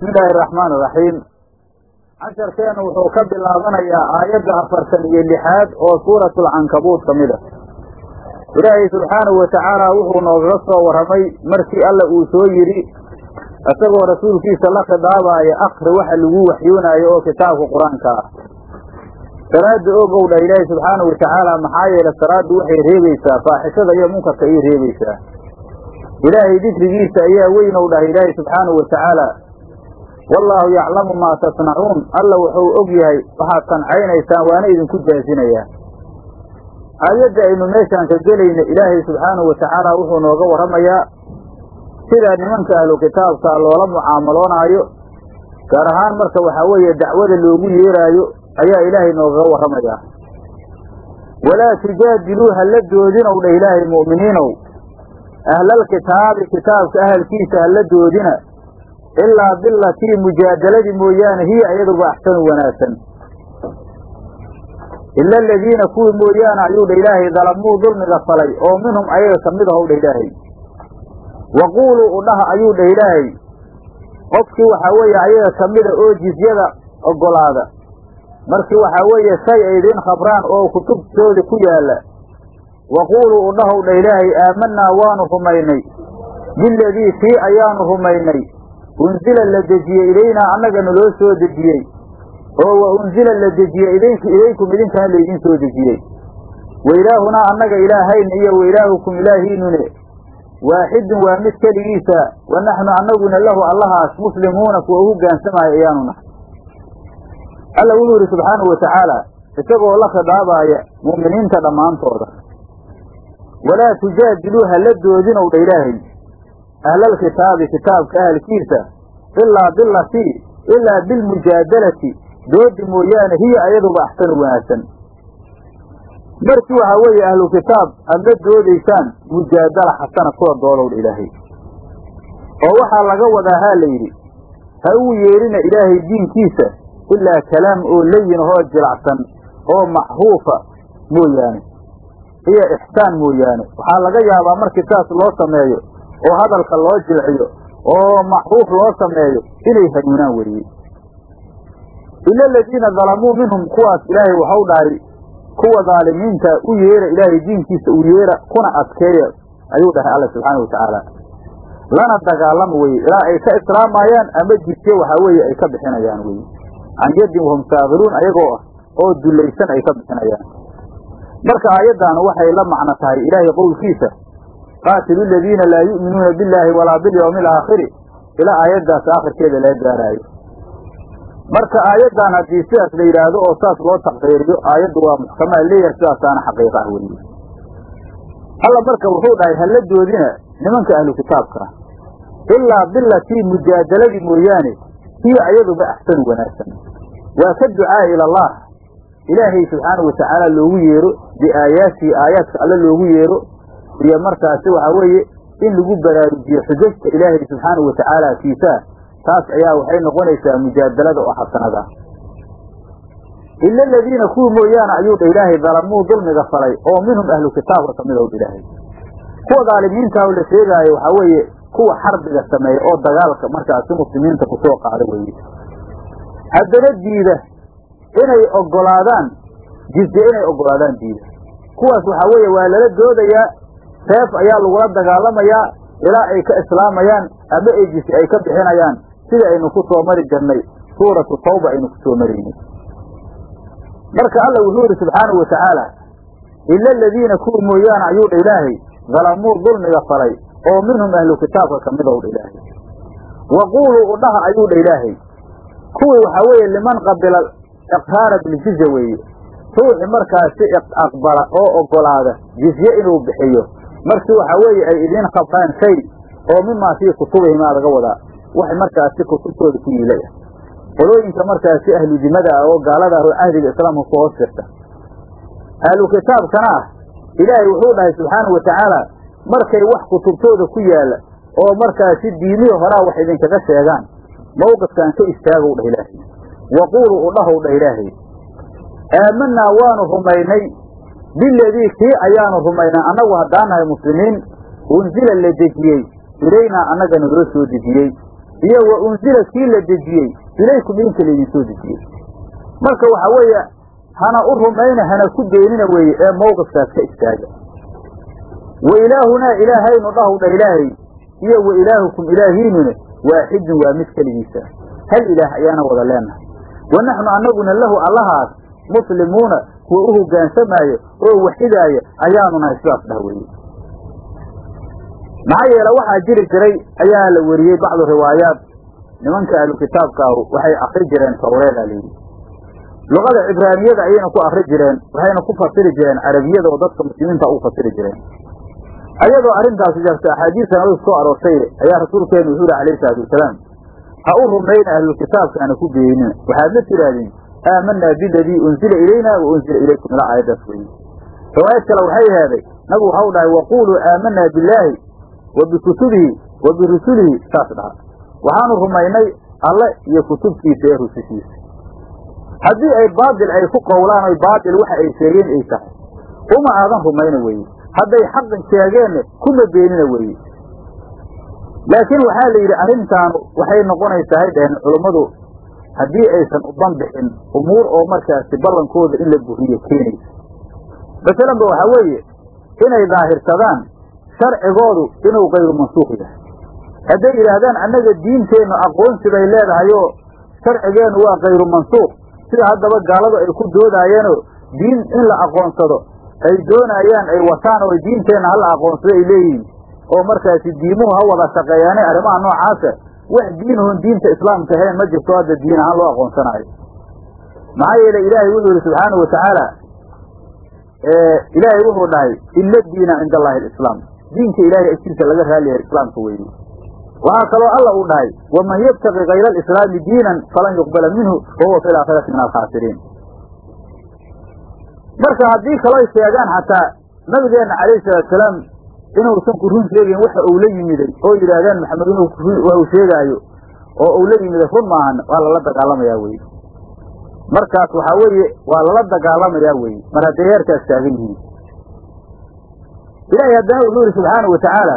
bismi illaahi araxmaan iraxiim casharkeenu wuxuu ka bilaabanayaa aayadda afartan iyo lixaad oo suuratulcankabuud ka mid a ilaahay subxaanahu watacaala wuxuu noogaga soo warramay markii alla uu soo yidhi isagoo rasuulkiisa la khidaabaaya akri waxa lagu waxyoonaayo oo kitaabka qur-aanka ah salaada ogow dhah ilaahay subxaanahu watacaala maxaa yeele salaaddu waxay reebaysaa faaxishada iyo munkarka ayay reebaysaa ilaahay dikrigiisa ayaa weynow dhah ilaahay subxaanahu watacaala wallaahu yaclamu maa tasnacuun alla wuxuu og yahay waxaad sancaynaysaan waana idinku jaasinayaa aayadda aynu meeshaan ka gelayna ilaahay subxaanahu watacaala wuxuu nooga warramayaa sida nimanka ahlu kitaabka loola mucaamaloonaayo gaar ahaan marka waxaa weeye dacwada loogu yeeraayo ayaa ilaahay noogaga warramayaa walaa tujaadiluu hala doodinow dheh ilaahay mu'miniinow ahlalkitaabi kitaabka ahalkiisa hala doodina ilaa bilatii mujaadaladii mooyaane hiya iyaduba axsanu wanaagsan ila aladiina kuwii mooyaane ayuu dha ilaahay dalamuu dulmiga falay oo minhum ayaga ka mid ahow dha ilaahay waquuluu udhaha ayuu dhah ilaahay qofkii waxaa weeye ayaga ka mida oo jizyada ogolaada markii waxaa weeye shay ay idiin khabraan oo kutubtoodi ku yaalla waquuluu udhahow dha ilaahay aamanaa waanu rumaynay biladii kii ayaanu rumaynay unsila la dejiyey ilaynaa annaga naloo soo dejiyey oo wa unsila la dejiyey idink ilaykum idinkana laydin soo dejiyey wailaahunaa annaga ilaahayna iyo wailaahukum ilaahiinune waaxidun waa mid keligiisa wa naxnu annaguna lahu allahaas muslimuuna kuwa u hoggaansamaya ayaanu nahay alla wuxuu yidhi subxaanahu watacaala isagoo la khidaabaaya mu'miniinta dhammaantooda walaa tujaadiluu hala doodinow dha ilaahay ahlalkitaabi kitaabka ahalkiisa ilaa bilatii ilaa bilmujaadalati doodi mooyaane hiya ayaduba axsanu wanaagsan markii waxaa weeye ahlu kitaab aad la doodaysaan mujaadala xasana kula doodow dha ilaahay oo waxaa laga wadaa haa la yidhi ha uu yeedhina ilaahay diinkiisa ilaa kalaam oo layin ahoo jilacsan oo maxruufa mooyaane iyo ixsaan mooyaane waxaa laga yaabaa markii saas loo sameeyo oo hadalka loo jilciyo oo maxruuf loo sameeyo inay hanuunaan weriye ila aladiina dalamuu minhum kuwaas ilaahay waxau dhahay kuwa daalimiinta u yeera ilaahay diinkiisa u yeera kuna adkeeya ayuu dhahay alla subxaana watacaala lana dagaalama weye ilaa ay ka islaamayaan ama jidye waxaa weeye ay ka bixinayaan weye can yaddin wahum saakiruun ayagoo ah oo dullaysan ay ka bixinayaan marka aayaddan waxay la macno tahay ilaahay qowlkiisa qaatilu aladiina laa yu'minuuna billaahi walaa bilyawmi alaakhiri ilaa aayaddaas aakhirkeeda laga gaaraayo marka aayaddan haddii sidaas la yidhaahdo oo saas loo taqriiriyo aayaddu waa muxkamaa leeyahay sidaasaana xaqiiqa ah weliye alla marka wuxuu dhahay hala doodina nimanka ahlu kitaabka ah ilaa bilatii mujaadaladii mooyaane hiya ayaduba axsanu wanaagsan waa ka ducaa ila allah ilaahay subxaanahu watacaala loogu yeero biaayaatihi aayaadka alle loogu yeero iyo markaasi waxaa weeye in lagu baraarujiyo xujajta ilaahay subxaanahu watacaala kiisaa taas ayaa waxay noqonaysaa mujaadalada oo xasanada ila aladiina kuwii mooyaane ayuu dha ilaahay dalamuu dulmiga falay oo minhum ahlu kitaabka ka mid ow ilaahay kuwa daalimiintaa la sheegaayo waxaa weeye kuwa xarbiga sameeya oo dagaalka markaasi muslimiinta kusoo qaada weeye haddana diida inay ogolaadaan jizye inay ogolaadaan diida kuwaas waxaa weeye waa lala doodayaa seef ayaa lagula dagaalamayaa ilaa ay ka islaamayaan ama ay jizye ay ka bixinayaan sida aynu ku soo mari jirnay suuratu tawba aynu ku soo maraynay marka alla wuxuu yidhi subxaanahu watacaala ila aladiina kuwii mooyaane ayuu dha ilaahay dalamuu dulmiga falay oo minhum ahlu kitaabka ka mid ow dha ilaahay waquuluu udhaha ayuu dha ilaahay kuwii waxaa weeye liman qabila iqraara biljizya weeye ruuxi markaasi aqbala oo ogolaada jizye inuu bixiyo markii waxaa weeye ay idiin khabraan shay oo mimaa fii kutubihimaa laga wadaa wax markaasi kutubtooda ku yiilay ah qolooyinka markaasi ahlu dimada ah oo gaalada ah oo cahdiga islaamka ku hoos jirta ahlu kitaabkana ah ilaahay wuxuu dhahay subxaanahu watacaala markay wax kutubtooda ku yaalla oo markaasi diimihii horaa wax idinkaga sheegaan mawqifkaan ka istaagow dhah ilaahay waquuluu udhahow dhah ilaahay aamanaa waanu rumaynay biladii kii ayaanu rumaynay annagu haddaan nahay muslimiin unsila la dejiyey ilaynaa annaga nagula soo dejiyey iyo wa unsila kii la dejiyey ilaykum idinka laydinsoo dejiyey marka waxa weeye hana u rumayna hana ku beenina weeye ee mawqifkaas ka istaaga wa ilaahunaa ilaahaynu dhahu dha ilaahay iyo wa ilaahukum ilaahiinune waaxidun waa mid keligiisa hal ilaah ayaana wada leenahay wa naxnu annaguna lahu allahaas muslimuuna kuwa u hoggaansamaayo oo waxidaaya ayaanu nahay sidaas dhah weeye maxaa yeele waxaa jiri jiray ayaa la weriyey bacdu riwaayaat nimanka ahlu kitaabkaahu waxay akri jireen tawreeda layidhi luqada cibraaniyada ayayna ku akri jireen waxayna ku fasiri jireen carabiyada oo dadka muslimiinta u fasiri jireen ayadoo arrintaasi jarta axaadiista nabig soo aroortay ayaa rasuulkeenu wuxuu yihi alayhi salaatu wasalaam ha u rumayna ahlulkitaabkaana ku beenina waxaad la tidhaahdeen aamanaa biladii unzila ilayna wa unzila ilaykum ilaa aayaddaas weye riwaayad kale waxay heeday nabigu waxau dhahay waquuluu aamanaa billaahi wa bikutubihi wa birusulihi saas dhaha waxaanu rumaynay alle iyo kutubtiisa ee rusushiisa haddii ay baatil ay ku qowlaan oy baatil waxa ay sheegeen ay tahay uma aadan rumayna weeye hadday xaqan sheegeenna kuma beenina weeye laakiin waxaa la yidhi arrintaanu waxay noqonaysaa hay dhaheen culummadu haddii aysan u banbixin umuur oo markaasi ballankooda in la buriyo keenaysa masalanba waxaa weeye inay daahirsadaan sharcigoodu inuu kayru mansuuq yahay hadday yidhaahdaan annaga diinteennu aqoonsi bay leedahayoo sharcigeennu waa kayru mansuuq sida haddaba gaaladu ay ku doodaayeenoo diin in la aqoonsado ay doonayaan ay wataan oo diinteenna hala aqoonsado ay leeyihiin oo markaasi diimuhu ha wada shaqeeyaane arrimaha noocaasa wax diinahon diinta islaamka ahayn ma jirto hadda diin ahaan loo aqoonsanaayo maxaa yeelay ilaahay wuxuu yidhi subxaana wa tacaala ilaahay wuxuu dhahay ila diina cinda allahi alislaam diinka ilaahay agtiisa laga raaliyahay islaamka weeye waxaa kaloo alla uu dhahay waman yabtaqi kayra alislaami diinan falan yuqbala minhu wahuwa fi laakhirati min alkhaasiriin marka haddii kaloo sheegaan xataa nabigeenna calayhi salaatusalaam inuusan ku run sheegayn waxa uu la yimiday oo yidhaahdaan maxamed inuu waxuu sheegaayo oo uu la yimiday run maahan waa lala dagaalamayaa weye markaas waxaa weeye waa lala dagaalamayaa weye mar hadday heerkaas taagan yihiin ilaahay haddana wuxuu yihi subxaana wa tacaala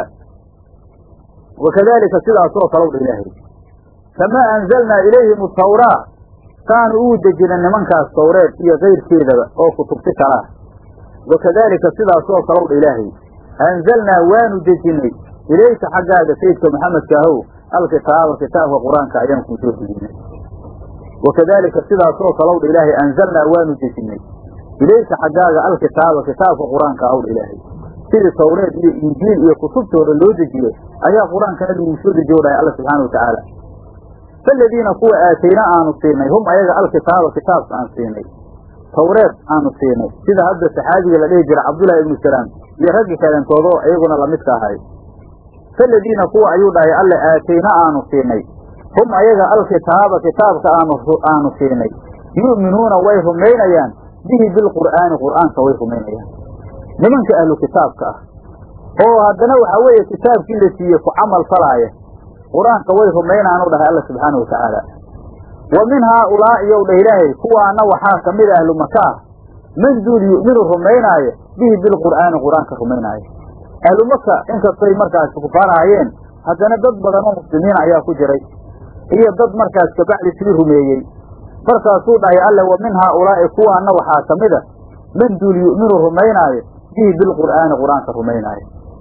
wakadalika sidaasoo kalow dha ilaahay kamaa anzalnaa ilayhim atawraa saanu uu dejina nimankaas tawreed iyo kayrkeedaba oo kutubti kalaa wakadaalika sidaasoo kalow dha ilaahay anzalnaa waanu dejinnay ilayka xaggaaga sayidka maxamedka ahow alkitaaba kitaabka qur-aanka ayaan kuu soo dejinnay wakadaalika sidaasoo kalow dha ilaahay anzalnaa waanu dejinnay ilayka xaggaaga alkitaaba kitaabka qur-aanka ahow dha ilaahay sidii tawreed iyo injiil iyo kutubtooda loo dejiyo ayaa qur-aankana lagu soo dejiyo dhahay alla subxaana wa tacaala faladiina kuwa aatayna aanu siinay hum ayaga alkitaaba kitaabka aan siinay tawreed aanu siinay sida hadda saxaabiga la dhihi jira cabdullaahi ibnu salaam iyo raggi kaleentoodoo iyaguna lamidka ahay faladiina kuwa ayuu dhahay alle aatayna aanu siinay hum ayaga alkitaaba kitaabka aanu siinay yu'minuuna way rumaynayaan bihi bilqur'aani qur'aanka way rumaynayaan nimanka ahlu kitaabka ah oo haddana waxaa weeye kitaabkii la siiyey ku camal falaaya qur-aanka way rumaynaanu dhahay alla subxaana wa tacaala wa min haaulaa'i yow dhah ilaahay kuwaana waxaa ka mid ahlu maka ah man duul yu'minu rumaynaayo bihi bilqur'aani qur-aanka rumaynaayo ahlu maka inkastay markaas kufaarahayeen haddana dad badan oo muslimiin ayaa ku jiray iyo dad markaas kabacdi sii rumeeyey markaasuu dhahay alle wa min haaulaa'i kuwaana waxaa ka mid a man duul yu'minu rumaynaayo bihi bilqur'aani qur-aanka rumaynaayo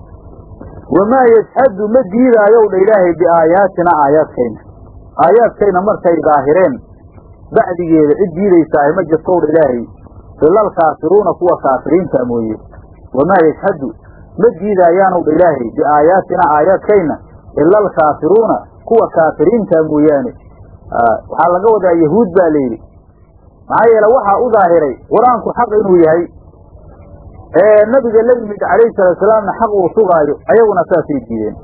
wamaa yajhadu ma diidaayow dha ilaahay biaayaatina aayaadkayna aayaadkayna markay daahireen bacdigeeda cid diidaysaahay ma jirtow dha ilaahay ila alkaafiruuna kuwa kaafiriinta mooye wamaa yajhadu ma diidaayaanow dha ilaahay biaayaatina aayaadkayna ila alkaafiruuna kuwa kaafiriinta mooyaane waxaa laga wadaa yahuud baa layidhi maxaa yeele waxaa u daahiray qur-aanku xaq inuu yahay ee nabiga la yimid calayhi salaatusalaamna xaq uu sugaayo ayaguna saasay diideen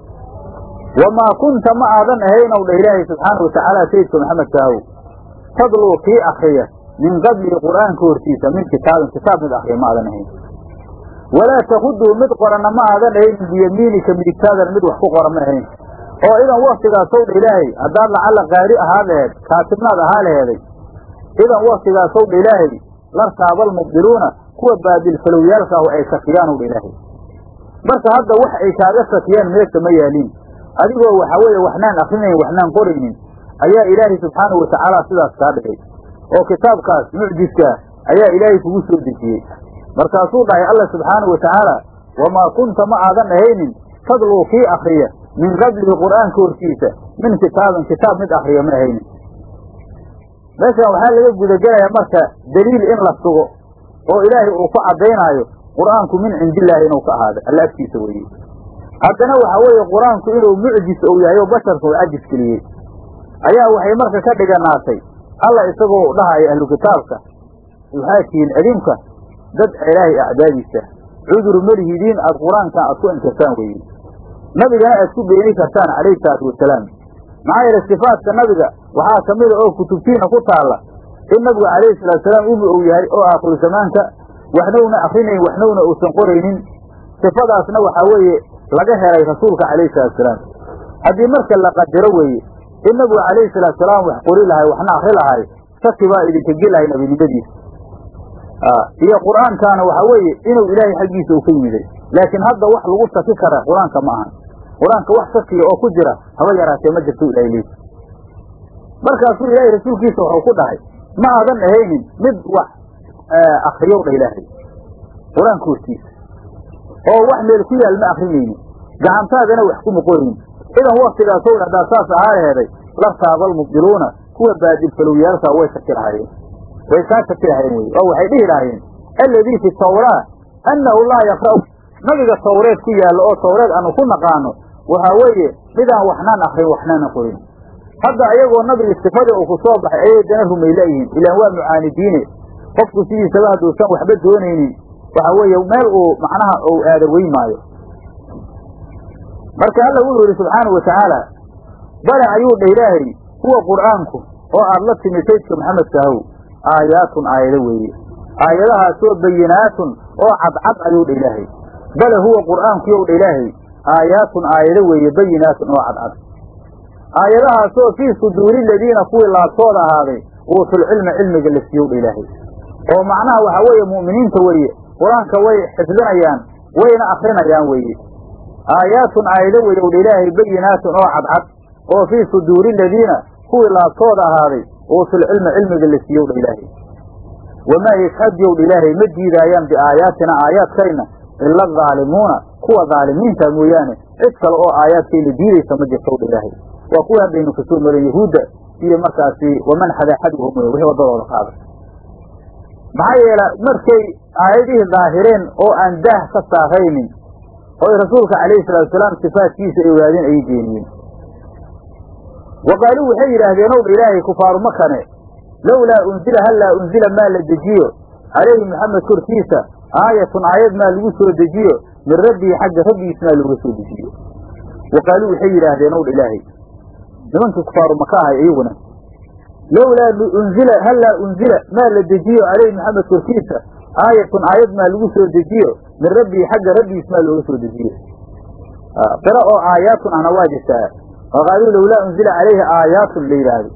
wamaa kunta ma aadan ahaynow dha ilaahay subxaana wa tacaala sayidka maxamedka ahow tadluu kii akriya min qablihi qur'aanka hortiisa min kitaabin kitaab mid akriya ma aadan ahayn walaa takuduu mid qoranna ma aadan ahaynin biyamiinika midigtaadan mid wax ku qoran ma ahayn oo idan waktigaasow dha ilaahay haddaad lacalla qaari ahaa laheed kaatibnaad ahaa laheeday idan waktigaasow dha ilaahay lartaabaalmubdiluuna kuwa baadilfalowyaalkaahu ay shakiyaanow dha ilaahay marka hadda wax ay kaaga shakiyaan meesha ma yaaliin adigoo waxa weeye waxnaan akrinayn waxnaan qoraynin ayaa ilaahay subxaanahu watacaala sidaas kaa dhigay oo kitaabkaas mucjiskaa ayaa ilaahay kugu soo dejiyey markaasuu dhahay alla subxaanahu watacaala wamaa kunta ma aadan ahaynin tadluu kii akriya min qablihi qur'aanka hortiisa min kitaabin kitaab mid akriya ma ahaynin meeshan waxaa laga gudagelayaa marka daliil in la sugo oo ilaahay uu ku caddaynaayo qur'aanku min cindillaahi inuu ka ahaado alla agtiisa weeye haddana waxa weeye qur-aanku inuu mucjis ou yahay oo basharka uu cajis geliyey ayaa waxay marka ka dhiganaatay alla isagoo dhahaya ahlu kitaabka waxaa tihiin idinka dad ilaahay acdaadiisa cudur malihidiin aad qur-aankan aad ku inkirtaan weeye nabigana aad ku beeni kartaan calayhi salaatu wasalaam maxaa yeele sifaadka nabiga waxaa ka mida oo kutubtiina ku taalla in nabigu calayhi salaatusalaam umi uu yahay oo aakhiru zamaanka waxnowna akrinayn waxnowna uusan qoraynin sifadaasna waxaa weeye laga helay rasuulka calayhi salaatusalaam haddii marka la qadaro weeye in nabigu calayhi salaatusalaam wax qori lahay waxna akri lahay shaki baa idinka gelahay nabinimadiisa iyo qur'aankaana waxaa weeye inuu ilaahay xaggiisa uu ka yimiday laakiin hadda wax lagu shaki kara qur-aanka ma ahan qur-aanka wax shakiya oo ku jira haba yaraatee ma jirto ilahay leys markaasuu ilaahay rasuulkiisa wuxuu ku dhahay ma aadan ahaynin mid wax akriyow dha ilaahay qur-aanka hortiisa oo wax meel ku yaal ma akrinaynin gacantaadana wax kuma qorin idan waktigaasow haddaa saas ahaa heeday la taabal mubdiluuna kuwa baadilfalowyaalkaa way shaki lahaayeen way kaa shaki lahaayeen wey oo waxay dhihi lahaayeen alladii fi tawraa annahu laa yaqra'u nabiga tawreed ku yaallo oo tawreed aanu ku naqaano waxaa weeye midaan waxnaan akrin waxnaana qorin hadda ayagoo nabigii sifadii uu ku soo baxay ayay dana rumaylayihiin ilaan waa mucaanidiine qofku sidiisaba hadduusan waxba doonaynin waxa weeye meel uu macnaha uu aada weyn maayo marka alla wuxuu yidhi subxaanau watacaala bale ayuu dha ilaahay huwa qur'aanku oo aad la timi saydka maxamedka ahow aayaatun aayado weeye aayadahaasoo bayinaatun oo cadcad ayuu dha ilaahay bale huwa qur'aanku yow dha ilaahay aayaatun aayado weeye bayinaatun oo cadcad aayadahaasoo fii suduuri ladiina kuwii laabtooda ahaaday uusulcilma cilmiga la siiyow dha ilaahay oo macnaha waxaa weeye mu'miniinta weeye qur-aanka way xifdinayaan wayna akrinayaan weeye aayaatun aayado weeye ow dha ilaahay bayinaatun oo cadcad oo fii suduuri ladiina kuwii laabtooda ahaaday uusulcilma cilmiga la siiyow dha ilaahay wamaa yashhadyow dha ilaahay ma diidaayaan biaayaatina aayaadkayna ila adaalimuuna kuwa daalimiinta mooyaane cid kale oo aayaadkayna diidaysa ma jirtow dha ilaahay waa kuwii haddaynu kasoo marin yahuudda iyo markaasi waman xadaxadhum wey wixii waddadooda qaada maxaa yeela markay aayadihii daahireen oo aan daah ka saaraynin oy rasuulka calayhi salaatu wasalaam sifaadkiisa ay ogaadeen ayay beeniyeen wa qaaluu waxay yidhaahdeen ow dha ilaahay kufaaru makane lowlaa unzila hallaa unzila maa la dejiyo calayhi maxamed korkiisa aayatun aayad maa lagu soo dejiyo min rabbii xagga rabbigiis maa looga soo dejiyo wa qaaluu waxay yidhaahdeen ow dha ilaahay nimankii kufaaru maka ahay iyaguna lowlaa unzila hallaa unzila maa la dejiyo calayhi maxamed korkiisa aayatun aayad maa lagu soo dejiyo min rabbii xagga rabbigiis maa looga soo dejiyo qira oo aayaatun ahna waa jirtaa wa qaaluu lowlaa unzila calayhi aayaatun la yidhaahdo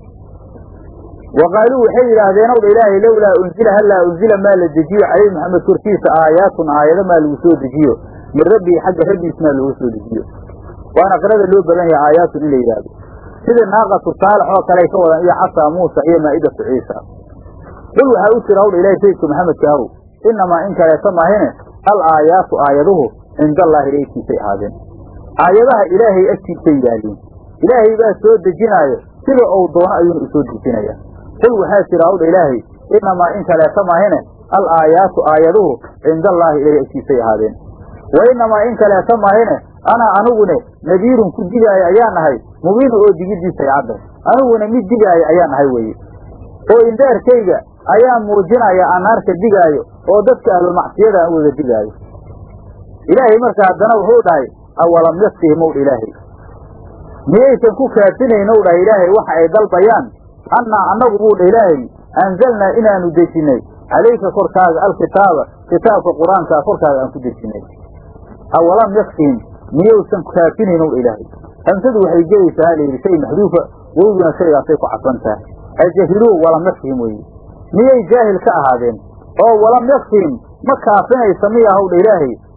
wa qaaluu waxay yidhaahdeen ow dha ilaahay lowlaa unzila hallaa unzila maa la dejiyo calayhi maxamed korkiisa aayaatun aayado maa lagu soo dejiyo min rabbii xagga rabbigiis maa looga soo dejiyo waana qirada loo badan yahay aayaatun in la yidhaahdo sida naaqatu saalax oo kale ay ka wadaan iyo casaa muusa iyo maa'idatu ciisa qul waxaa u jira hawdha ilahay sayidka maxamedka ahow innamaa in kaleeta mahine al aayaatu aayaduhu cinda allaahi agtiisay ahaadeen aayadaha ilaahay agtiisay yaalliin ilaahay baa soo dejinaayo sida uu doono ayuuna usoo dejinaya qul waxaa jira hawdha ilaahay innamaa in kaleeta mahine al aayaatu aayaduhu cinda allaahi ilaahay agtiisay ahaadeen wa innamaa in kaleeta mahine anaa anigune nadiirun ku digaayo ayaa nahay mubiinu oo digidiisay cadday aniguna mid digaayo ayaa nahay weeye oo indaarkayga ayaa muujinaya anaarka digaayo oo dadka ahlulmacsiyada aan wada digaayo ilaahay marka haddana wuxuu dhahay awalam yakfihim ow dha ilaahay miyaysan ku kaafinayn ow dhahay ilaahay waxa ay dalbayaan annaa annagu buu dha ilaahay anzalnaa inaanu dejinnay calayka korkaaga alkitaaba kitaabka qur-aankaa korkaaga aan ku dejinnay awalam yakfihim miyaysan kaafinayn ow dha ilaahay hamsadu waxay gelaysaa layidhi shay maxduufa wowduna shaygaasay ku cadsan tahay ajahiluu walam yakfihim weye miyay jaahil ka ahaadeen oo walam yakfihim ma kaafinaysa miya howdha ilaahay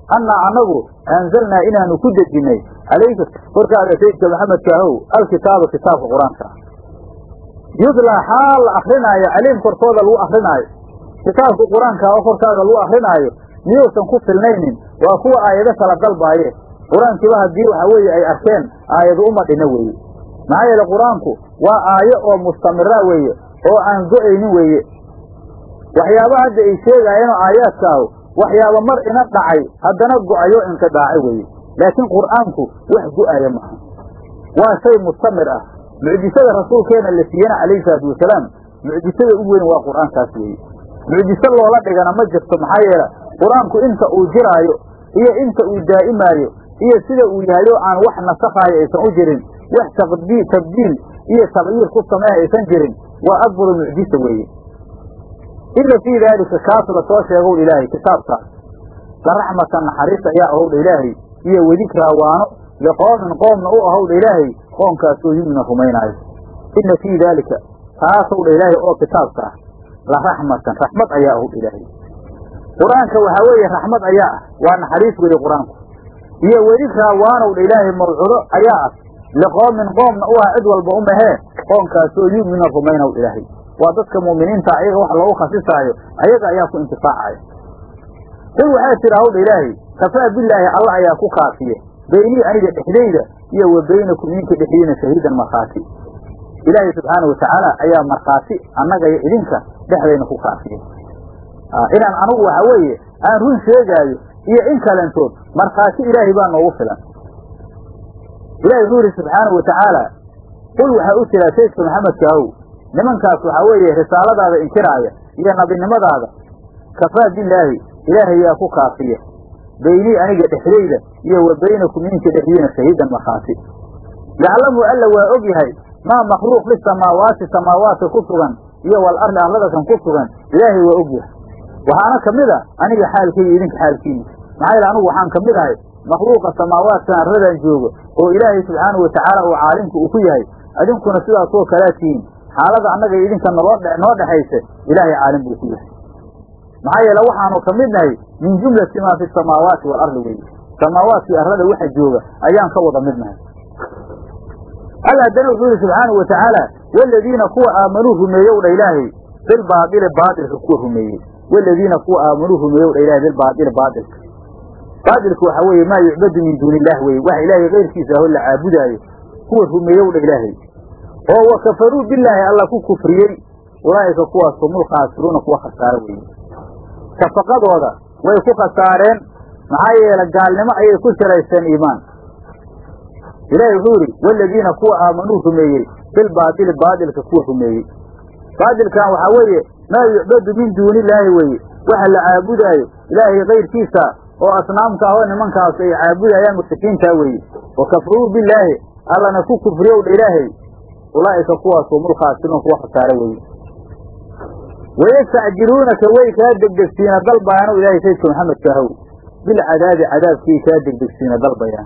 annaa annagu anzalnaa inaanu ku dejinnay calayka korkaaga sayidka maxamedka ahow alkitaaba kitaabka qur-aanka yudlaa xaal la akrinaayo caliim korkooda lagu akrinaayo kitaabka qur-aanka oo korkaaga lagu akrinaayo miyuusan ku filnaynin waa kuwa aayado kala dalbaaye qur-aankiiba haddii waxa weeye ay arkeen aayadu uma dhina weeye maxaa yeele qur-aanku waa aayo oo mustamira weeye oo aan go-aynin weeye waxyaaba hadda ay sheegaayeenoo aayaadkaahu waxyaaba mar ina dhacay haddana go-ayo inqidaacay weeye laakiin qur'aanku wax go-aya maaha waa shay mustamir ah mucjisada rasuulkeena la siiyena calayhi salaatu wasalaam mucjisada u weyn waa qur'aankaas weeye mucjiso loola dhigana ma jirto maxaa yeele qur-aanku inta uu jiraayo iyo inta uu daa'imaayo iyo sida uu yahayo aan wax nasakhaayo aysan u jirin wax taqdii tabdiil iyo taqyiir ku sameeha aysan jirin waa akbaru mucjisa weeye ina fii daalika kaas la soo sheegow ilaahay kitaabkaas la raxmatan naxariis ayaa ahowdha ilaahay iyo wedikraa waano liqoomin qoomna u ahowdha ilaahay qoomkaasoo yumina rumaynaayo ina fii daalika taasowdha ilaahay oo kitaabka ah la raxmatan raxmad ayaa ahowdha ilaahay qur-aanka waxaa weeye raxmad ayaa ah waa naxariis weeye qur-aanku iyo wedikraa waanowdha ilaahay mawcudo ayaa ah liqoomin qoomna u ah cid walba umahee qoomkaasoo yumina rumaynaw ilaahay waa dadka mu'miniinta ayaga wax loogu khasisaayo ayaga ayaa ku intifaacaya qul waxaa tira hawdha ilaahay kafaa bilaahi alla ayaa ku kaafiye beynii aniga dhexdayda iyo wa beynakum idinka dhexdiina shahiidan markhaati ilaahay subxaana watacaala ayaa markhaati annaga iyo idinka dhexdayna ku kaafiye inaan anugu waxa weeye aan run sheegaayo iyo in kalentood markhaati ilaahay baa noogu filan ilahay wuxuu yidhi subxaanau watacaala qul waxaa u tiraa saydka maxamedka ahow nimankaas waxaa weeye risaaladaada inkiraaya iyo nabinimadaada kafaa bilaahi ilaahay yaa ku kaafiya beynii aniga dhexdayda iyo wa beynakum idinka dhexdiina shahiidan markhaati yaclamu alla waa og yahay maa makhluuq lisamaawaati samaawaadka ku sugan iyo wal arli arladakan ku sugan ilaahay waa og yahay waxaana ka mid a aniga xaalkayga idinka xaalkiina maxaa yaele anugu waxaan ka mid ahay makhluuqa samaawaadkan arladan joogo oo ilaahay subxaanahu watacaala uu caalimka uu ku yahay adinkuna sidaasoo kalaa tihiin xaalada annaga idinka noo noo dhexaysa ilaahay caalim buu ku yahay maxaa yeele waxaanu ka mid nahay min jumlati maa fi samaawaati waalardi weye samaawaadkii arlada waxa jooga ayaan ka wada mid nahay alla haddana wuxuu yihi subxaanau watacaala waladiina kuwa aamanuu rumeeyow dha ilaahay bilbaadili baadilka kuwa rumeeyey waladiina kuwa aamanuu rumeeyow dha ilahay bilbaadili baadilka baadilka waxaa weeye maa yucbadu min duuni illah weye waxa ilaahay keyrkiisa aho la caabudaayo kuwa rumeeyow dha ilaahay oo wa kafaruu bilaahi alla ku kufriyey ulaa'ika kuwaas humul khaasiruuna kuwa khasaaro weeye shafaqadooda way ku khasaareen maxaa yeele gaalnimo ayay ku shiraysteen iimaan ilaahay wuxuu yidhi waladiina kuwa aamanuu rumeeyey bilbaadili baadilka kuwa rumeeyey baadilkan waxaa weeye maa yucbadu min duuni illaahi weeye waxa la caabudaayo ilaahay kayrkiisa oo asnaamka ahoo nimankaas ay caabudayaan mushrikiintaa weeye wa kafaruu bilaahi allana ku kufriyowdha ilaahay ulaa'ika kuwaas humul khaasiruun kuwa khasaare weeye wayastacjiluunaka way kaa degdegsiina dalbayaanu ilaahay saydka maxamedka ahow bilcadaabi cadaabkii kaa degdegsiina dalbayaan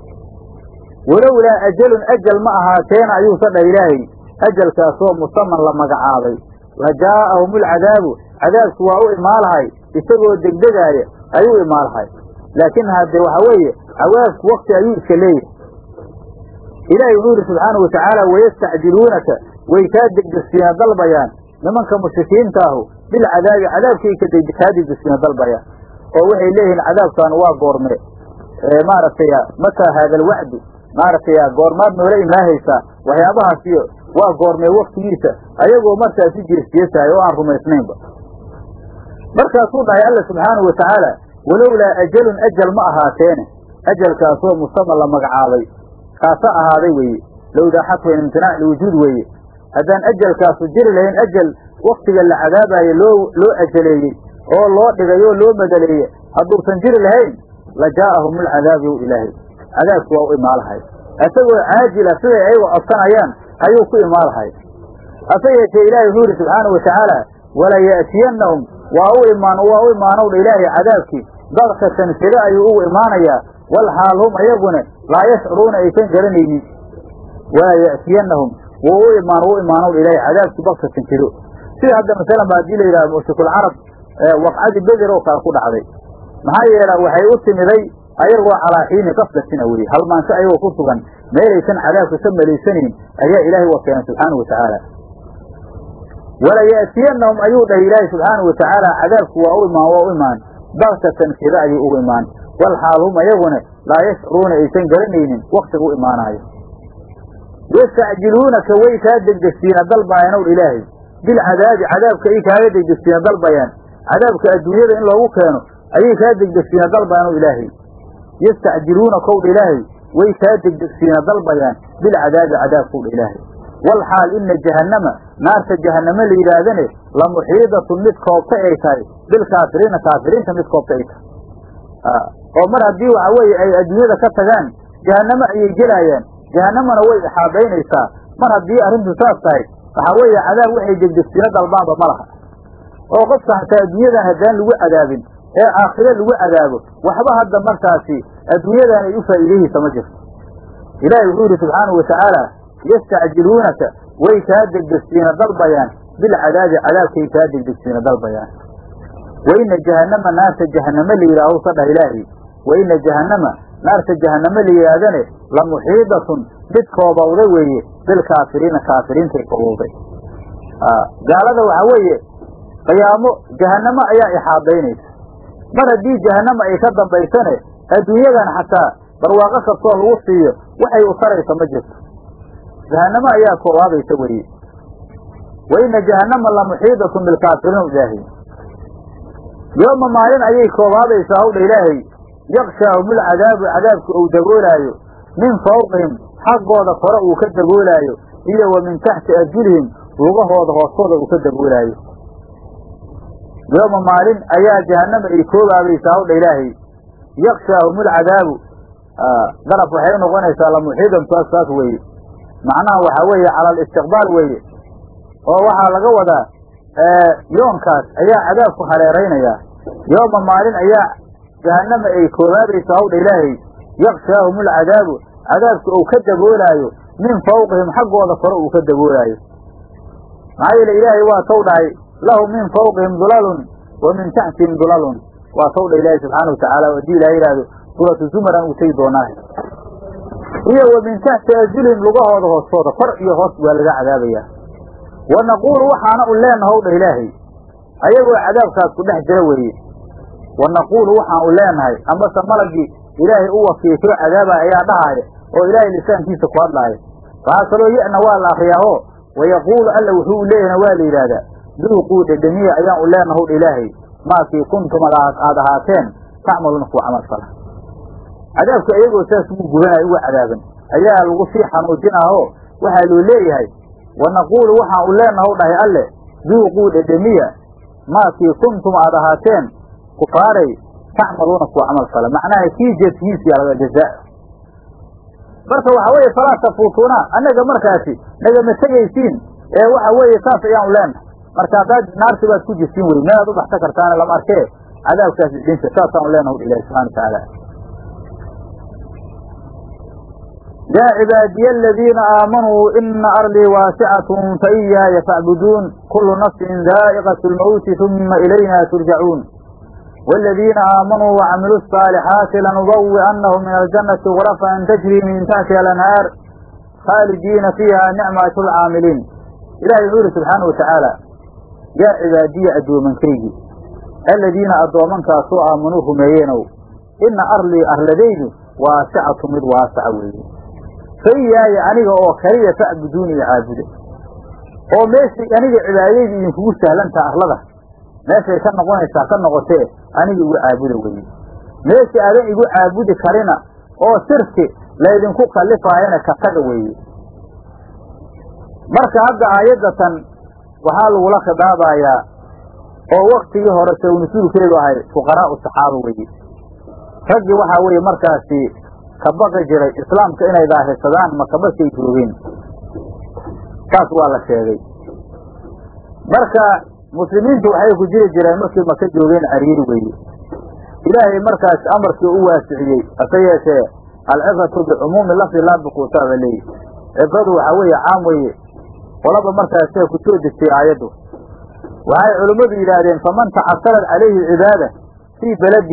walowlaa ajalun ajal ma ahaateena ayuusa dha ilaahay ajalkaasoo musaman la magacaabay la jaa'ahum ulcadaabu cadaabku waa u imaalahay isagoo degdegaaya ayuu imaalahay laakiin haddee waxaa weeye cawaabku wakti ayuu iska leeyahay ilaahay wuxuu yidhi subxaanau watacaala wayastacjiluunaka way kaa degdegsiina dalbayaan nimanka mushrikiinta ahu bilcadaabi cadaabkay kaa degdegsiina dalbayaan oo waxay leeyihiin cadaabkan waa goorme maaragtay mataa haada alwacdu maaragtay goormaad noola imaahaysaa waxyaabahaas iyo waa goormee waktigiisa ayagoo markaasi jeesjeesahay oo aan rumaysnaynba markaasuu dhahay alla subxaanau watacaala walowlaa ajalun ajal ma ahaateene ajalkaasoo musaman la magacaabay kaasa ahaaday weeye lowdaa xatwan imtinaac liwujuud weeye haddaan ajalkaasu jiri lahayn ajal waktiga la cadaabayo loo loo ajaleeyey oo loo dhigay oo loo madaleeye hadduusan jiri lahayn la jaa'ahum ulcadaabu yow ilaahay cadaabku waa u imaalahay isagoo caajila siday ayagu codsanayaan ayuu ku imaalahay hase yeeshee ilaahay wuxuu yidhi subxaanau watacaala walaya'tiyannahum waa u imaan waa u imaanowdha ilaahay cadaabkii dadkatan sida ayuu ugu imaanayaa wal xaal hum ayaguna laa yashcuruuna aysan garanaynin walaa ya'tiyannahum wuu u imaan u imaanowdha ilaahay cadaabkii baktatan jiro sida hadda masalan ba haddii la yidhaha mushrikulcarab waqcadii beder oo kale ku dhacday maxaa yeela waxay u timiday ayagoo calaa xiini qaflatina weye halmaansho ayagoo ku sugan meelaysan cadaabka ka malaysanayn ayaa ilaahay wa keenay subxaana wa tacaala walaya'tiyanahum ayuu dhahay ilaahay subxaanau watacaala cadaabku waa u imaan waa u imaan baktatan keda ayuu ugu imaan wal xaal hum ayaguna laa yashcuruuna aysan garanaynin waktiga u imaanaayo yastacjiluunaka way kaa degdegsiina dalbaayaan ow ilaahay bilcadaabi cadaabka ay kaaga degdegsiina dalbayaan cadaabka adduunyada in loogu keeno ayay kaa degdegsiina dalbayaan ow ilaahay yastacjiluuna kowdha ilaahay way kaa degdegsiina dalbayaan bilcadaabi cadaabkowdha ilaahay wal xaal ina jahannama naarta jahanname la yidhaahdane la muxiidatun mid koobta ay tahay bilkaafiriina kaafiriinta mid koobta ay tahay oo mar haddii waxa weeye ay adduunyada ka tagaan jahanname ayay gelaayaan jahannamana way ixaadaynaysaa mar haddii arrintu saas tahay waxaa weeye cadaab waxay degdegsiino dalbaanba ma laha oo qofka hataa adduunyadan haddaan lagu cadaabin ee aakhire lagu cadaabo waxba hadda markaasi adduunyadan ay u faa'iidayhaysa ma jirto ilaahay wuxuu yidhi subxaanau watacaala yastacjiluunaka way kaa degdegsiina dalbayaan bilcadaabi cadaabkay kaa degdegsiina dalbayaan wa ina jahannama naarta jahanname la yidhaaho sa dhah ilaahi wa ina jahannama naarta jahanname la yidhaahdane la muxiidatun mid koobowda weeye bilkaafiriina kaafiriintay koobowday gaalada waxaa weeye qiyaamo jahannamo ayaa ixaadaynaysa mar haddii jahannama ay ka dambaysane adduunyadan xataa barwaaqo kastoo lagu siiyo waxay u taraysa ma jirto jahannamo ayaa koobaabaysa weye wa ina jahannama la muxiidatun bilkaafiriin ilaahay yooma maalin ayay koobaabaysaa hawdha ilaahay yakshaahumul cadaabu cadaabka uu daboolaayo min fawqihim xaggooda kore uu ka daboolaayo iyo wa min taxti arjulihim lugahooda hoostooda uu ka daboolaayo yooma maalin ayaa jahannama ay koobaabaysaa hawdha ilaahay yakshaahumul cadaabu daraf waxay unoqonaysaa lamuxiidan saas saas weeye macnaha waxaa weeye cala alistiqbaal weeye oo waxaa laga wadaa yoonkaas ayaa cadaabku hareeraynayaa yooma maalin ayaa jahannama ay koobaabaysaa hawdha ilaahay yakshaahum alcadaabu cadaabka uu ka daboolaayo min fawqihim xaggooda kore uu ka daboolaayo maxaa yeele ilaahay waa taw dhahay lahum min fawqihim dulalun wa min taxtihim dulalun waa taw dha ilaahay subxaana watacaala haddii ilaha yidhaahdo suuratu zumaran uu tegi doonaa iyo wa min taxti arjulihim lugahooda hoostooda kor iyo hoos waa laga cadaabayaa wa naquulu waxaana u leenahow dha ilaahay ayagoo cadaabkaas ku dhex jira weeye wa naquulu waxaan u leenahay amase malagii ilaahay u wakiisoo cadaaba ayaa dhahaaya oo ilaahay lisaankiisa ku hadlaaya waxaa kaloo yana waa la akriyaaho wayaquulu alla wuxuu u leeyahna waa la yidhaahdaa duuquu dhedhemiya ayaan u leenahow dha ilaahay maakii kuntum aad ahaateen tacmaluuna kuwa camal fala cadaabka iyagoo saas ugu gubanaya uga cadaaban ayaa lagu sii xanuujinaaho waxaa loo leeyahay wa naquulu waxaan u leenahow dhahay alle duuquu dhedhemiya maakii kuntum aad ahaateen kufaaray tacmaluuna kuwa camal fala macnaha kii jeedkiisiya laga jazaa marka waxa weeye falaa tafuutuuna annaga markaasi nagama tegaysiin ee waxa weeye saas ayaan u leenahay marka haddaad naarti baad ku jirtiin wey meelaad u baxsan kartaana lama arkee cadaabkaasi dhinta saasaan u leenahu ilahi subxana watacaala yaa cibaadiya aladiina aamanuu ina ardii waasicatun faiyaaya facbuduun kulu nafsin daa'iqat lmawti uma ilayna turjacuun والذين آمنوا وعملوا الصالحات لنبوئنهم من الجنة غرفا تجري من تحتها الأنهار خالدين فيها نعمة العاملين إلهي يقول سبحانه وتعالى يا عبادي أدو من كريجي الذين أدو من كاسوا آمنوه ميينو إن أرلي أهلدين واسعة مد واسعة ويه فإياي أنيق أو كريه فأبدوني عابده oo meeshii aniga cibaadadii idinkugu sahlantaa arlada meeshay ka noqonaysaa ka noqotee aniga igu caabuda weye meeshii adan igu caabudi karina oo sirki laydinku kallifaayana ka taga weeye marka hadda aayaddatan waxaa lagula khidaabayaa oo waktigii hore sawnasuulkeedu ahay fuqaraa'u saxaaba weeye raggii waxaa weeye markaasi ka baqi jiray islaamka inay daahirsadaan maka markay joogeen saas waa la sheegay marka muslimiintu waxay ku jiri jireen markii maka joogeen cariiri weeye ilaahay markaas amarkii u waasiciyey hase yeeshee alcibratu bicumuumi lafdi laa bikuutaaba leeyi cibradu waxaa weeye caam weeye qolaba markaasee ku soo degtay aayaddu waxay culimmadu yidhaahdeen faman tacasarat calayhi cibaada fii beladihi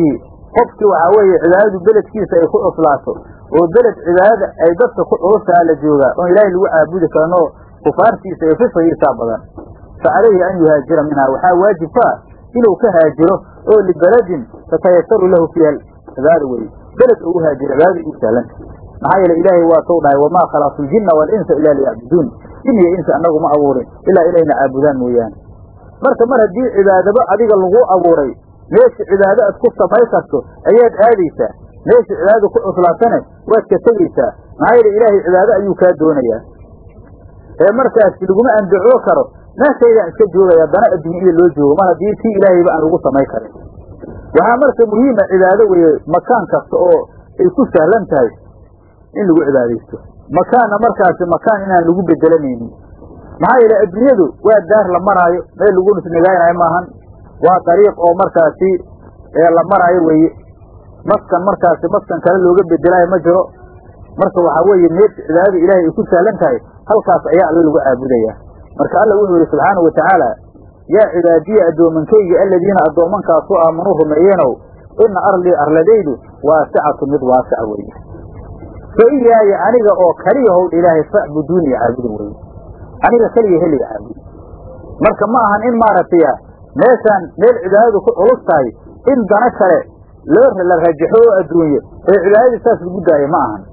qofkii waxaa weeye cibaadadu beledkiisa ay ku cuslaato oo beled cibaadada ay dadka ku culusaa la joogaa oon ilaahay lagu caabudi karin oo kufaartiisa iyo fisqigiisaa badan fa calayhi an yuhaajira minhaa waxaa waajib ku ah inuu ka haajiro oo libeladin tatayasaru lahu fiiha cibaada weye beled uu haajiro cibaadada uu sahlanta maxaa yeele ilaahay waa sou dhahay wamaa khalaqtu ljinna waalinsa ilaa liyacbuduun jin iyo insa annagu ma abuurin ilaa inayna caabudaan mooyaane marka mar haddii cibaadaba adiga lagu abuuray meesha cibaado aad ku samay karto ayaad aadaysaa meesha cibaadada ku cuslaatane waad ka tegaysaa maxaa yeele ilaahay cibaado ayuu kaa doonayaa ee markaasi laguma andacoo karo meeshaydaan iska joogaya dana adduunyada loo joogo mar haddii tii ilaahayba aan lagu samay karin waxaa marka muhiima cibaado weeye makaan kasta oo ay ku sahlan tahay in lagu cibaadaysto makaanna markaasi makaan inaan lagu bedelanaynin maxaa yeele adduunyadu waa daar la maraayo meel lagu nagaynaayo maahan waa dariiq oo markaasi ee la maraayo weeye maskan markaasi maskan kale looga bedelaayo ma jiro marka waxaa weeye meesha cibaadada ilaahay ay ku sahlan tahay halkaas ayaa alla lagu caabudayaa marka alla wuxuu yihi subxaanau watacaala yaa cibaadiya addoomankayga aladiina addoomankaasu aamanuu rumeeyeenow ina arlii arladaydu waasicatu mid waasica weeye fa iyaaya aniga oo kaliya howdha ilaahay facbuduuni caabuda weye aniga keliya heliga caabud marka ma ahan in maaragtay meeshaan meel cibaadadu ku culus tahay in dana kale loo la rajaxo oo adduunye ee cibaadadii saas lagu daayo ma ahan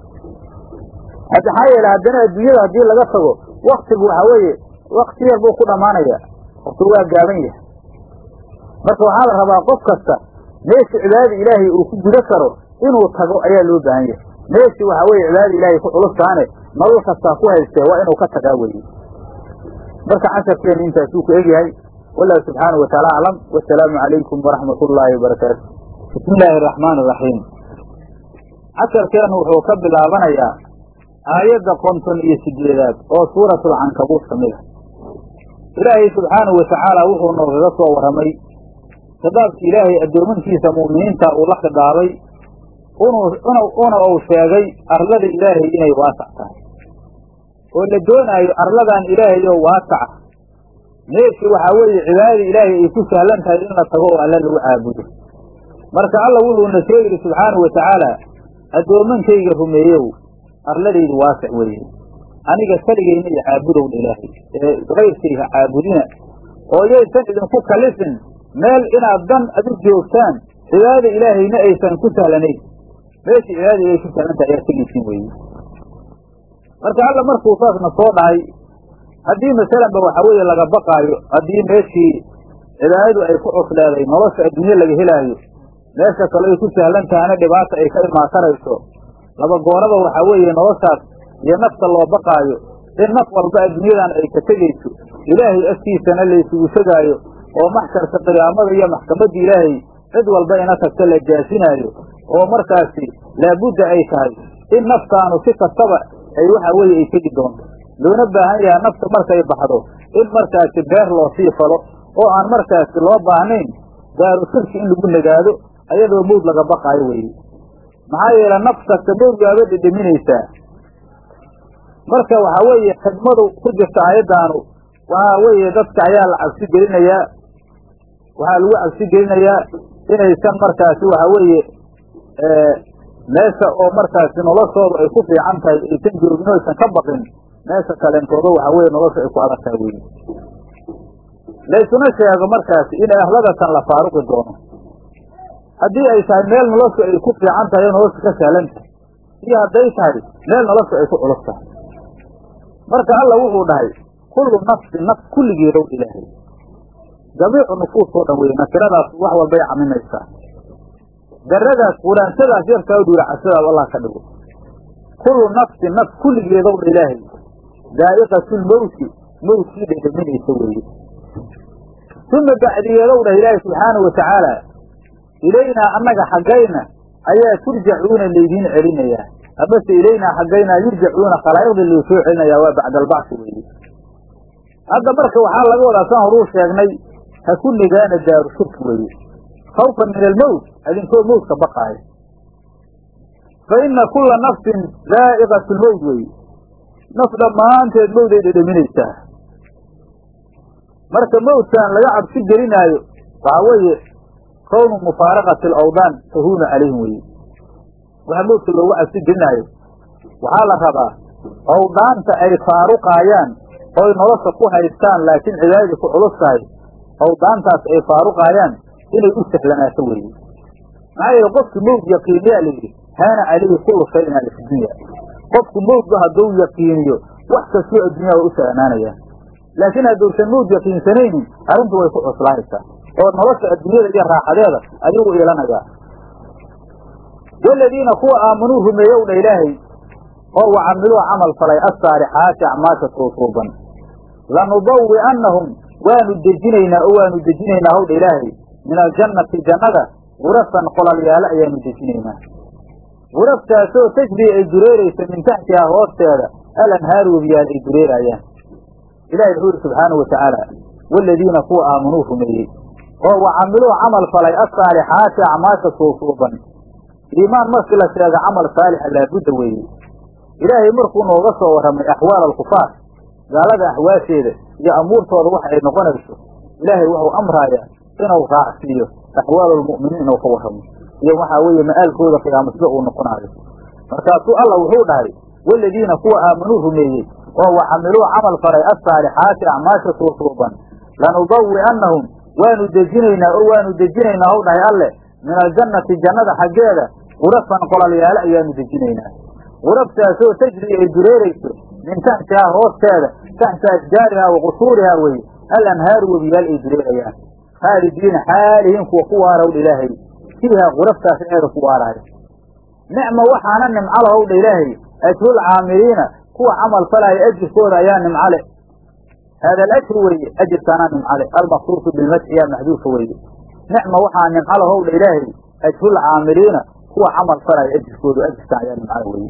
maxaa yeele haddana adduunyada haddii laga tago waktigu waxaa weeye wakti yar buu ku dhammaanaya waktigu waa gaaban yahay marka waxaa la rabaa qof kasta meesha cibaadada ilaahay uu ku guda karo inuu tago ayaa loo baahan yahay meeshii waxaa weeye cibaadada ilaahay ku culustaane nolol kastaa ku haystee waa inuu ka tagaa weye marka casharkeenu intaasuu ku egyahay wallahu subxaanahu wataala aclam wasalaamu calaykum waraxmat ullaahi wabarakaatu bismi illaahi araxmaan iraxiim casharkeenu wuxuu ka bilaabanayaa aayadda konton iyo sideedaad oo suuratulcankabuut ka mid a ilaahay subxaanahu watacaala wuxuu noogaga soo warramay khidaabki ilaahay addoomankiisa mu'miniinta uu la khidaabay una uu sheegay arlada ilaahay inay waasac tahay oo la doonaayo arladan ilaahay oo waasaca meeshii waxaa weeye cibaadada ilaahay ay ku sahlan tahay in la tago oo alla lagu caabudo marka alla wuxuuna soo yidhi subxaanahu watacaala addoomankayga rumeeyow arladaydu waasic weeye aniga keligayna iyo caabudowna ilaahay ee kayrkayga caabudina oo yaysan idinku kalifin meel inaad dan adu joogtaan cibaadada ilaahayna aysan ku sahlanayn meeshii cibaadada ilahay ku sahlantahay ayaa tegaysiin weeye marka alla markuu saasna soo dhahay haddii masalanba waxa weeye laga baqaayo haddii meeshii cibaadadu ay ku cusleeday nolosha adduunye laga helaayo meesha kale ay ku sahlan tahayna dhibaata ay ka imaan karayso laba gooraba waxaa weeye noloshaas iyo nafta loo baqaayo in naf walba adduunyadan ay ka tegayso ilaahay agtiisana laysugu tegaayo oo maxsharka qiyaamada iyo maxkamadda ilaahay cid walba ina tagta la jaasinaayo oo markaasi laabudda ay tahay in naftaanu si kastaba ay waxa weeye ay tegi doonto loona baahan yahay nafta markay baxdo in markaasi beer loo sii falo oo aan markaasi loo baahnayn daaru shirki in lagu nagaado ayadoo mawd laga baqaayo weeye maxaa yeele naf kasta mawd waaba dhedheminaysaa marka waxaa weeye xigmadu ku jirta aayaddaanu waxaa weeye dadka ayaa la cabsi gelinayaa waxaa lagu cabsi gelinayaa inaysan markaasi waxaa weeye meesha oo markaasi noloshooda ay ku fiican tahay aysan joogin aysan ka baqin meesha kaleentooda waxaa weye nolosha ay ku adag tahay weye laysuna sheego markaasi in ahladatan la faaruqi doono haddii ay tahay meel noloshu ay ku fiican tahay oo nolosha ka sahlan tahay iyo hadday tahay meel noloshu ay ku culus tahay marka alla wuxuu dhahay kullu nafsin naf kulligeedow ilaahay jamiicu nufuus oo dhan weye nasiradaas wax walbay camimaysaa daradaas quraantadaas yarkaa dhuuracasadaas allah ka dhigo kullu nafsin naf kulligeedow dha ilaahay daa'iqatulmowti mowtkii dhedhaminaysa weeye uma bacdigeedow dhah ilaahay subxaanahu watacaala ilaynaa annaga xaggayna ayaa turjacuuna laydiin celinayaa amase ilaynaa xaggaynaa yurjacuuna khalaa'iqda laysoo celinayaa waa bacda albacsi weeye hadda marka waxaa laga wadaa san horuu sheegnay ha ku nigaana daaru shirki weeye khawfan min almowt adinkoo mowtka baqaayo fa ina kulla nafsin daa'iqatu lmowt weeye naf dhammaanteed mowday dhedhaminaysaa marka mowdkan laga cabsi gelinaayo waxaa weeye kownu mufaaraqati alawdaan tahuunu calayhim weye waxa mowdka loogu cabsi gelinaayo waxaa la rabaa awdaanta ay faaruqaayaan oy nolosha ku haystaan laakiin cibaadadii ku culus tahay awdaantaas ay faaruqaayaan inay u sahlanaato weeye maxaa yeele qofki mowd yaqiiniyaa layidhi haana calayhi kullu shayin ala fi dunya qofku mowdba hadduu yaqiiniyo wax kastoo addunya way u sahlanaanayaan laakiin hadduusan mowd yaqiinsanaynin arrintu way ku cuslaanaysaa oo nolosha adduunyada iyo raaxadeeda ayuu iilanayaa waladiina kuwa aamanuu rumeeyow dha ilaahay oo wa camiluu camal falay assaalixaati acmaasha tuutuuban lanubawi'annahum waanu dejinaynaa oo waanu dejinaynaa howdha ilaahay min aljannati jannada gurafan qolalyaalo ayaanu dejinaynaa guraftaasoo tajrii ay dureeraysa min taxtihaa hoosteeda alanhaaru webiyaal ay dureeraayaan ilahi wuxuu yidhi subxaanau watacaala waaladiina kuwa aamanuu rumeeyey oo wa camiluu camal falay assaalixaati acmaasha tuutuuban iimaan markii la sheega camal saalixa laabudda weeye ilaahay markuu nooga soo warramay axwaal alkufaar gaalada axwaasheeda iyo amuurtooda waxa ay noqonayso ilaahay wuxuu amraaya inuu raacsiiyo axwaal almu'miniin inuu ka warramo iyo waxaa weeye ma'aalkooda qiyaamo sida uu noqonaayo markaasuu allah wuxuu dhahay waaladiina kuwa aamanuu rumeeyey oo wa camiluu camal falay assaalixaati acmaasha tuutuuban lanubawi'annahum waanu dejinaynaa oo waanu dejinaynaa hw dhahay alleh min aljannati jannada xaggeeda gurafan qolalyaalo ayaanu dejinaynaa guraftaasoo tajri ay dureerayso min taxtihaa hoosteeda taxta ashjaarihaa wa qusuurihaa weye alanhaaru webiyaal ay dureerayaan khaalidiina xaalihiin kuwa ku waarowdha ilaahay fiihaa guraftaas eeda ku waaraaya nicma waxaana nimcala howdha ilaahay ajrul caamiliina kuwa camal falaya ajirkooda ayaa nimcale haada alajru weeye ajirkaanaa nimcale almaqsuusu bilmadxi yaa maxduufa weeye nicma waxaa nimcala howdha ilaahay ajrul caamiliina kuwa camal falaya ajirkoodu ajirkaan ayaa nimcale weeye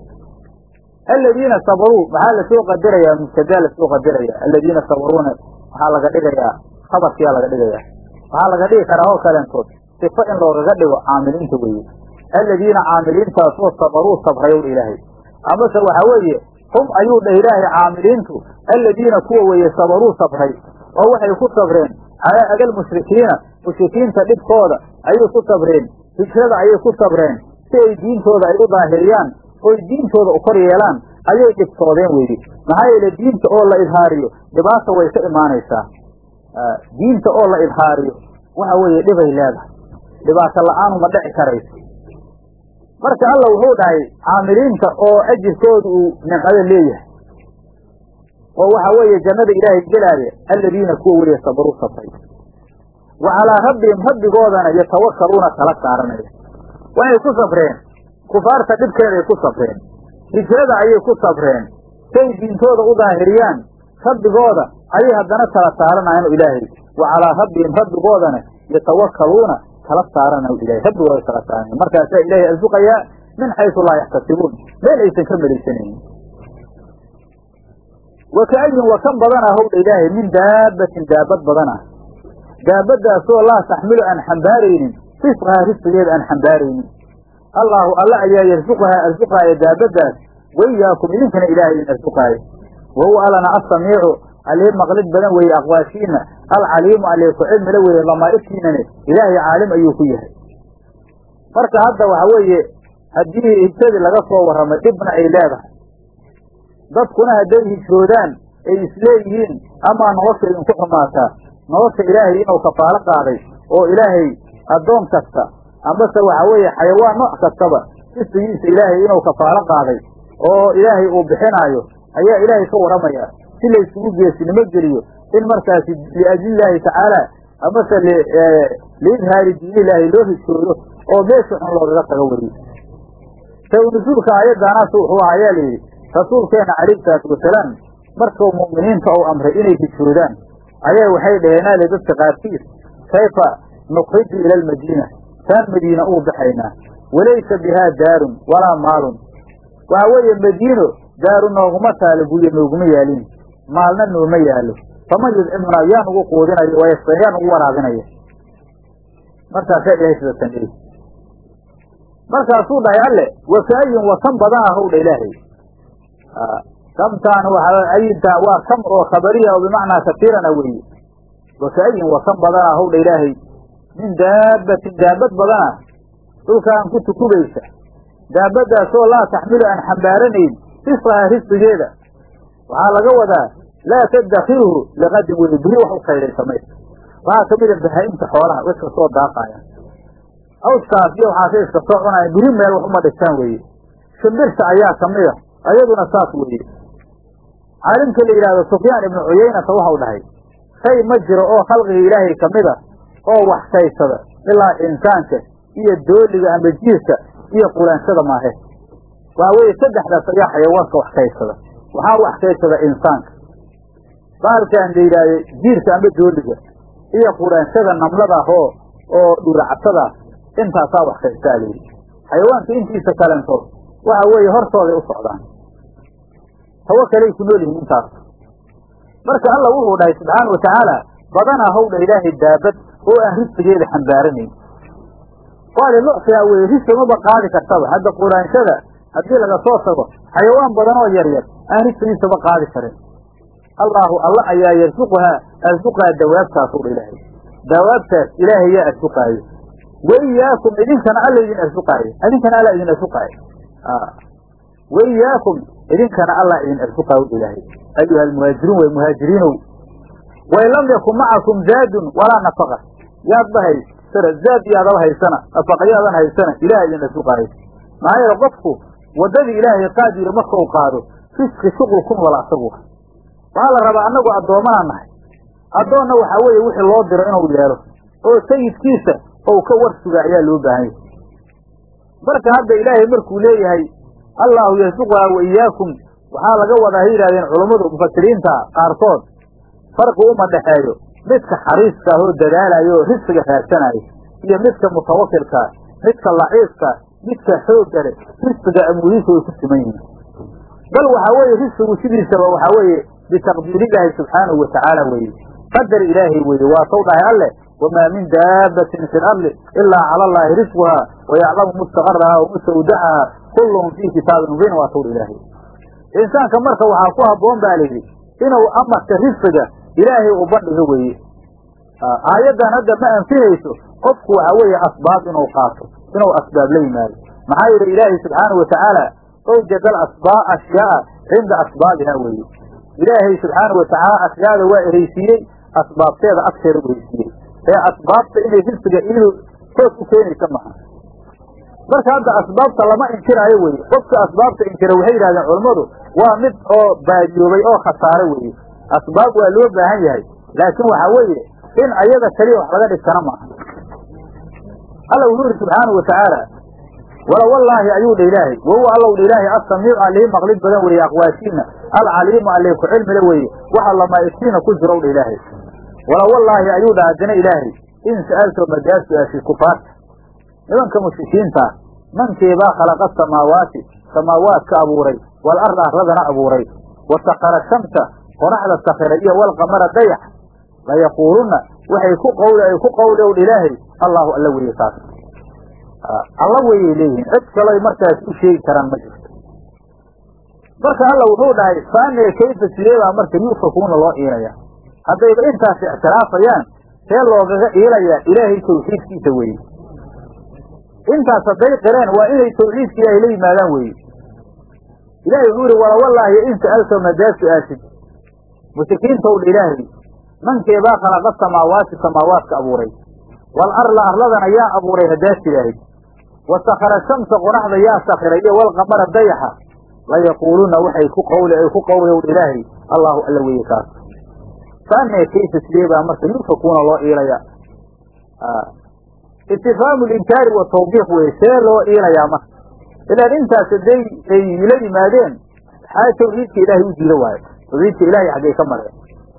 aladiina sabaruu maxaa lasoo qadarayaa mubtadaa lasoo qadaraya aladiina sabaruuna waxaa laga dhigayaa khabarkiyaa laga dhigayaa waxaa laga dhigi karaa oo kaleentood sifo in loogaga dhigo caamiliinta weeye aladiina caamiliintaasoo sabaruu sabrayow ilaahay amase waxaa weeye hum ayuu dhah ilaahay caamiliintu aladiina kuwa weeye sabaruu sabray oo waxay ku sabreen calaa adal mushrikiina mushrikiinta dhibkooda ayay ku sabreen hijrada ayay ku sabreen si ay diintooda ay u daahiriyaan oy diintooda u kor yeelaan ayay dhibtoodeen weydi maxaa yeele diinta oo la idhaariyo dhibaata way ka imaanaysaa diinta oo la idhaariyo waxa weeye dhibay leedahay dhibaato la-aanu ma dhici karayso marka alla wuxuu dhahay caamiliinta oo ajirkooda uu nimcada leeyahay oo waxa weeye jannada ilaahay gelaaya aladiina kuwa weliya sabaruu sabray wa calaa rabbihim rabbigoodana yatawakaluuna tala saaranaya waxay ku sabreen kufaarta dhibkeeday ku sabreen hijrada ayay ku sabreen say diintooda u daahiriyaan rabbigooda ayay haddana tala saaranayan ilaahay wa calaa rabbihim rabbigoodana yatawakaluuna tala saaranayo ilahay rabbigooda tala saaranayan markaasaa ilaahay arsuqayaa min xaysu laa yaxtasibuun meel aysan ka malaysanaynin wa ka'ayin wa kan badanah howdha ilaahay min daabbatin daabad badanah daabadaasoo laa taxmilu aan xambaaraynin risqahaa risqigeeda aan xambaaraynin allaahu alla ayaa yarsuqahaa arsuqaaya daabadaas waiyaakum idinkana ilaahay idin arsuqaayo wahuwa allana assamiicu alii maqlid badan weeye aqwaashiina alcaliimu alee ku cilmila weeye lamaa'igtiinane ilaahay caalim ayuu ku yahay marka hadda waxa weeye haddii hijradii laga soo warramay dhibna ay leedahay dadkuna hadday hijroodaan ay isleeyihiin amaa nolosha idinku xumaataa nolosha ilaahay inuu kafaalo qaaday oo ilaahay addoon kasta amase waxa weeye xayawaan nooc kastaba risqigiisa ilaahay inuu kafaalo qaaday oo ilaahay uu bixinaayo ayaa ilaahay ka warramaya si laysugu geesinimo geliyo in markaasi liajlillaahi tacaala amase liidhaari diinilaahi loo hijroodo oo meesha xun loogaga tago weriyo sawnasuulka aayaddaanaas wuxuu ahaa ayaa layidhi rasuulkeena calayhi salaatu wasalaam markuu mu'miniinta uu amray inay hijroodaan ayaa waxay dhaheenaale dadka qaarkiis kayfa nukriju ila almadiina taan madiina uu baxaynaa walaysa bihaa daarun walaa maalun waxa weeye madiino daaru nooguma taalo guryo nooguma yaalin maalna nooma yaalo faman yudcimuna yaa nugu quudinayo wayasqa yaa nugu waraabinaya markaasaa ilahay sidatan leeyi markaasuu dhahay alle wakaayin wa kan badanaa howdha ilaahay kamtaan ayinta waa kam oo khabariya oo bimacnaa katiirana weeye wakaayin wa kan badanaa howdha ilaahay min daabbatin daabad badana dhulkaan ku tukubaysa daabadaasoo laa taxmilu aan xambaaranayn risqaha risqigeeda waxaa laga wadaa laa tadakhiruhu liqadin weye biri wax u kaydaysa maysa waxaa kamida bahaa-imta xoolaha way iska soo daaqaayaan awskaas iyo waxaasay iska soo cunaayan biri meel wax uma dhigtaan weeye shimbirta ayaa kamida ayaduna saas weeye caalimka la yidhahdo sufyaan ibnu cuyaynata waxau dhahay shay ma jiro oo khalqiga ilaahay kamida oo wax kaysada ilaa insaanka iyo dooliga ama jiirka iyo quraanshada maahe waxa weeye saddexdaas ayaa xayawaanka wax kaysada waxaa wax kaysada insaanka baalkaan la yidhaahdo jiirka ama dooliga iyo quraanshada namlada oo oo dhuracatada intaasaa wax kaystaa layidhi xayawaanka intiisa kalentood waxa weeye hortooday u socdaan tawo kaley ku nool yihiin intaas marka alla wuxuu dhahay subxaana wa tacaala badanaa hawdha ilaahay daabad oo aan risqigeeda xambaaranayn waali lucsigaa weye risqi maba qaadi kartaba hadda quraanshada haddii laga soo tago xayawaan badan oo yar yar aan risqigiisaba qaadi karin allaahu alla ayaa yarsuquhaa arsuqaa dawaabtaas udha ilaahay dawaabtaas ilaahay yaa arsuqaayo waiyaakum idinkana alla idin arsuqaayo idinkana alla idin arsuqaayo waiyaakum idinkana allah idin arsuqaayo ilaahay ayuha almuhaajiruun way muhaajiriinow wain lam yakun macakum zaadun walaa nafaqa yaadba haysana zaad yaadaba haysana nafaqayaadan haysana ilaah idin arsuqaayo maxaa yeele qofku waddadii ilaahay qaadiyo marka uu qaado risqi shuqul kun wala asagu waxaa la rabaa annagu addoomanaa nahay addoonna waxaa weeye wixii loo diro inuu yeelo oo sayidkiisa ou ka war suga ayaa loo baahan yahay marka hadda ilaahay markuu leeyahay allaahu yarsuquhaa wa iyaakum waxaa laga wadaa hay yidhahdeen culummadu mufasiriinta qaarkood farqi uma dhexeeyo midka xariiska ah oo dadaalayo oo risqiga raadsanaayo iyo midka mutawakilkaa midka laciifka midka xoogga leh risqiga amuudiisa way ku siman yihiin bal waxaa weeye risqigu sidiisaba waxaa weeye bitaqdiirillaahi subxaanahu wa tacaala weeye qadar ilaahay weeye waa saw dhahay alleh wamaa min daabbatin fi lardi ilaa cala allaahi risquhaa wayaclamu mustaqarahaa wa mustawdacahaa kullun fii kitaabin mubiin waa sawr ilaahay insaanka marka waxaa ku habboon baa layidhi inuu amarka risqiga ilaahay u bandhigo weeye aayaddan hadda ma anfinayso qofku waxa weeye asbaab inuu qaato inuu asbaab la yimaado maxaa yeele ilaahay subxaanahu watacaala awjada alasbaa ashyaaa cinda asbaabiha weeye ilaahay subxaanahu watacaala ashyaada waa ereysiiyey asbaabteeda agteeda u ereysiiyey ee asbaabta inay risqiga iyadu toos u keenaysa maha marka hadda asbaabta lama inkiraayo weye qofka asbaabta inkira waxay yidhahdeen culammadu waa mid oo baadiyoobay oo khasaare weeye asbaab waa loo baahan yahay laakiin waxaa weeye in ayada keliya wax laga dhigtana maaha alla wuxuu yidhi subxaanau watacaala wala wallaahi ayuu dha ilaahay wahuwa allow dha ilaahay assamiicu allihii maqlid badan weeye aqwaashiina alcaliimu allee ku cilmile weeye waxa lamaa'igtiina ku jirow dha ilaahay wala wallaahi ayuu dha haddana ilaahay in sa'alto madaad su-aashid kufaarta nimanka mushrikiintaa mankeebaa khalaqa samaawaati samaawaadka abuuray wal arda arladana abuuray wa sakara shamsa qoraxda sakiray iyo walqamara dayax layaquulunna waxay ku qawli ay ku qawli ow ilaahay allahu alla weeye taas alla weyay leeyihiin cid kaloy markaas u sheegi karaan ma jirto marka alla wuxuu dhahay faanee kayfa sideebaa marka yuufakuuna loo iilaya haddayba intaas ictiraafayaan see loogaga iilayaa ilaahay tawxiidkiisa weeye intaas hadday qireen waa inay tawxiidka ilaahay la yimaadaan weeye ilahay wuxuu yihi walawallaahi in sa'alta madaa su-aashid mushrikiintow dha ilaahay mankeebaa khalaqa samaawaati samaawaadka abuuray wal arla arladana yaa abuuray haddaad tidhaahid wa sakara shamsa qoraxda yaa sakiray iyo walqamara dayaxa layaquuluna waxay ku qawli ay ku qawliyow dha ilaahay allahu alla weeye kaas faanee kayfa sidee baa marka yuufakuuna loo iilaya istifhaamu linkaari wa tawbiiq weye see loo iilayaa marka ilaan intaas haday ay la yimaadeen xaa tawxiidka ilaahay u diida waayo tawxiidka ilaahay xaggay ka mareen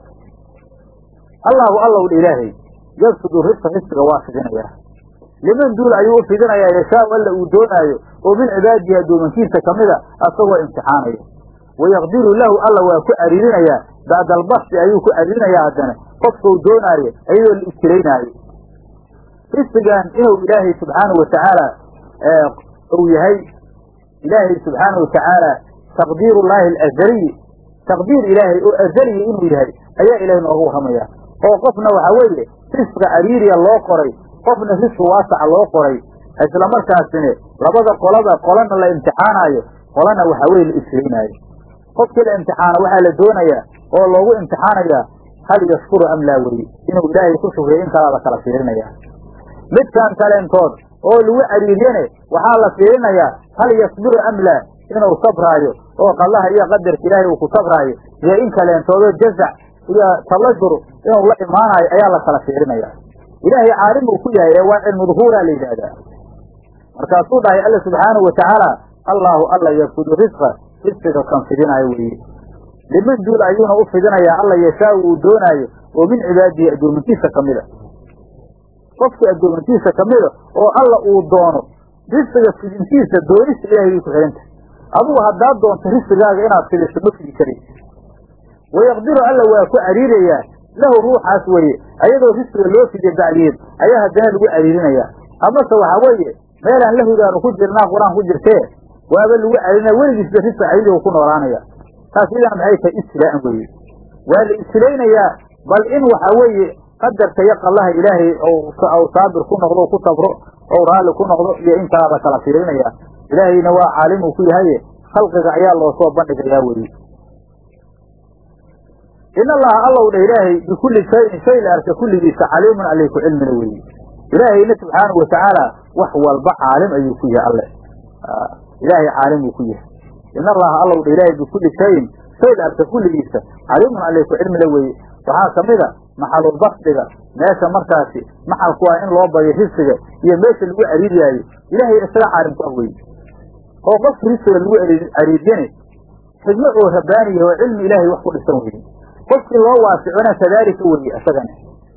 allahu allow dha ilaahay yabsudu risqa risqiga waa fidinayaa liman duul ayuu u fidinayaa yashaau alla uu doonaayo oo min cibaadihi addoomankiisa kamida asagoo imtixaanayo wayaqdiru lahu alla waa ku cariirinayaa bacda albasti ayuu ku cariirinayaa haddana qofkau doonaayo iyadoo la ibtiraynaayo risqigan inuu ilaahay subxaanahu watacaala uu yahay ilaahay subxaanahu watacaala taqdiirullaahi alazaliyi taqdiir ilaahay oo azaliya inuu yahay ayaa ilaahay nooga warramaya oo qofna waxaa weeye risqa cariiriya loo qoray qofna risqi waasaca loo qoray isla markaasina labada qolada qolana la imtixaanaayo qolana waxaa weye la ishaynaayo qofkii la imtixaano waxaa la doonayaa oo loogu imtixaanayaa hal yashkuru am laa weye inuu ilaahay ku shukriyo in kalaa la kala fiirinaya midkaan kaleentood oo lagu cariiryane waxaa la fiirinayaa hal yasbiru am laa inuu sabraayo oo qallaha iyo qadarka ilaahay uu ku sabraayo iyo in kaleentoodoo jazac iyo tabajur inuu la imaanayo ayaa la kala fiirinaya ilaahay caalim uu ku yahay ee waa cilmu duhuuraa la yidhaahdaa markaasuu dhahay alla subxaanahu watacaala allaahu alla yakudu risqa risqiga kan fidinaayo weeye liman duul ayuuna u fidinayaa alla yashaau uu doonaayo oo min cibaadihi addoomintiisa ka mida qofkii addoomintiisa ka mida oo alla uu doono risqiga fidintiisa doonista ilahay bay ku xidhanta adugu haddaad doonto risqigaaga inaad fidiso ma fidi karin wayaqdiru alla waa ku cariirayaa lahu ruuxaas weye ayadoo risqiga loo fidiya bacdiyeed ayaa haddana lagu cariirinayaa amase waxaa weeye meelaan lahudaanu ku jirnaa qur-aan ku jirtee waaba lagu cariirinaya weligiisba risqa cariirigu ku noolaanaya taas idana maxay tahay ibtilaa'an weeye waa la ibtilaynayaa bal in waxa weeye qadarka iyo qallaha ilaahay ou saabir ku noqdo ku sabro ou raalli ku noqdo iyo in kalaa la kala fiirinaya ilaahayna waa caalimuu ku yahaye khalqiga ayaa loo soo bandhigayaa weye in allaha allow dha ilaahay bikulli shayin shay la arka kulligiisa caliimun alay ku cilmina weeye ilaahayna subxaanahu watacaala wax walba caalim ayuu ku yahay alle ilaahay caalimuu ku yahay in allaha allow dha ilaahay bikulli shayin shay la arka kulligiisa caliimun alay ku cilmila weeye waxaa ka mid a maxalulbasdiga meesha markaasi maxalku ah in loo badiyo risqiga iyo meesha lagu cariiriyaayo ilaahay isaga caalim ku ah weye oo qofka risqiga lagu cariiriyane xigmo oo rabbaaniya oo cilmi ilaahay wax ku dhisan weye qofkii loo waasicona kadaalika weye isagana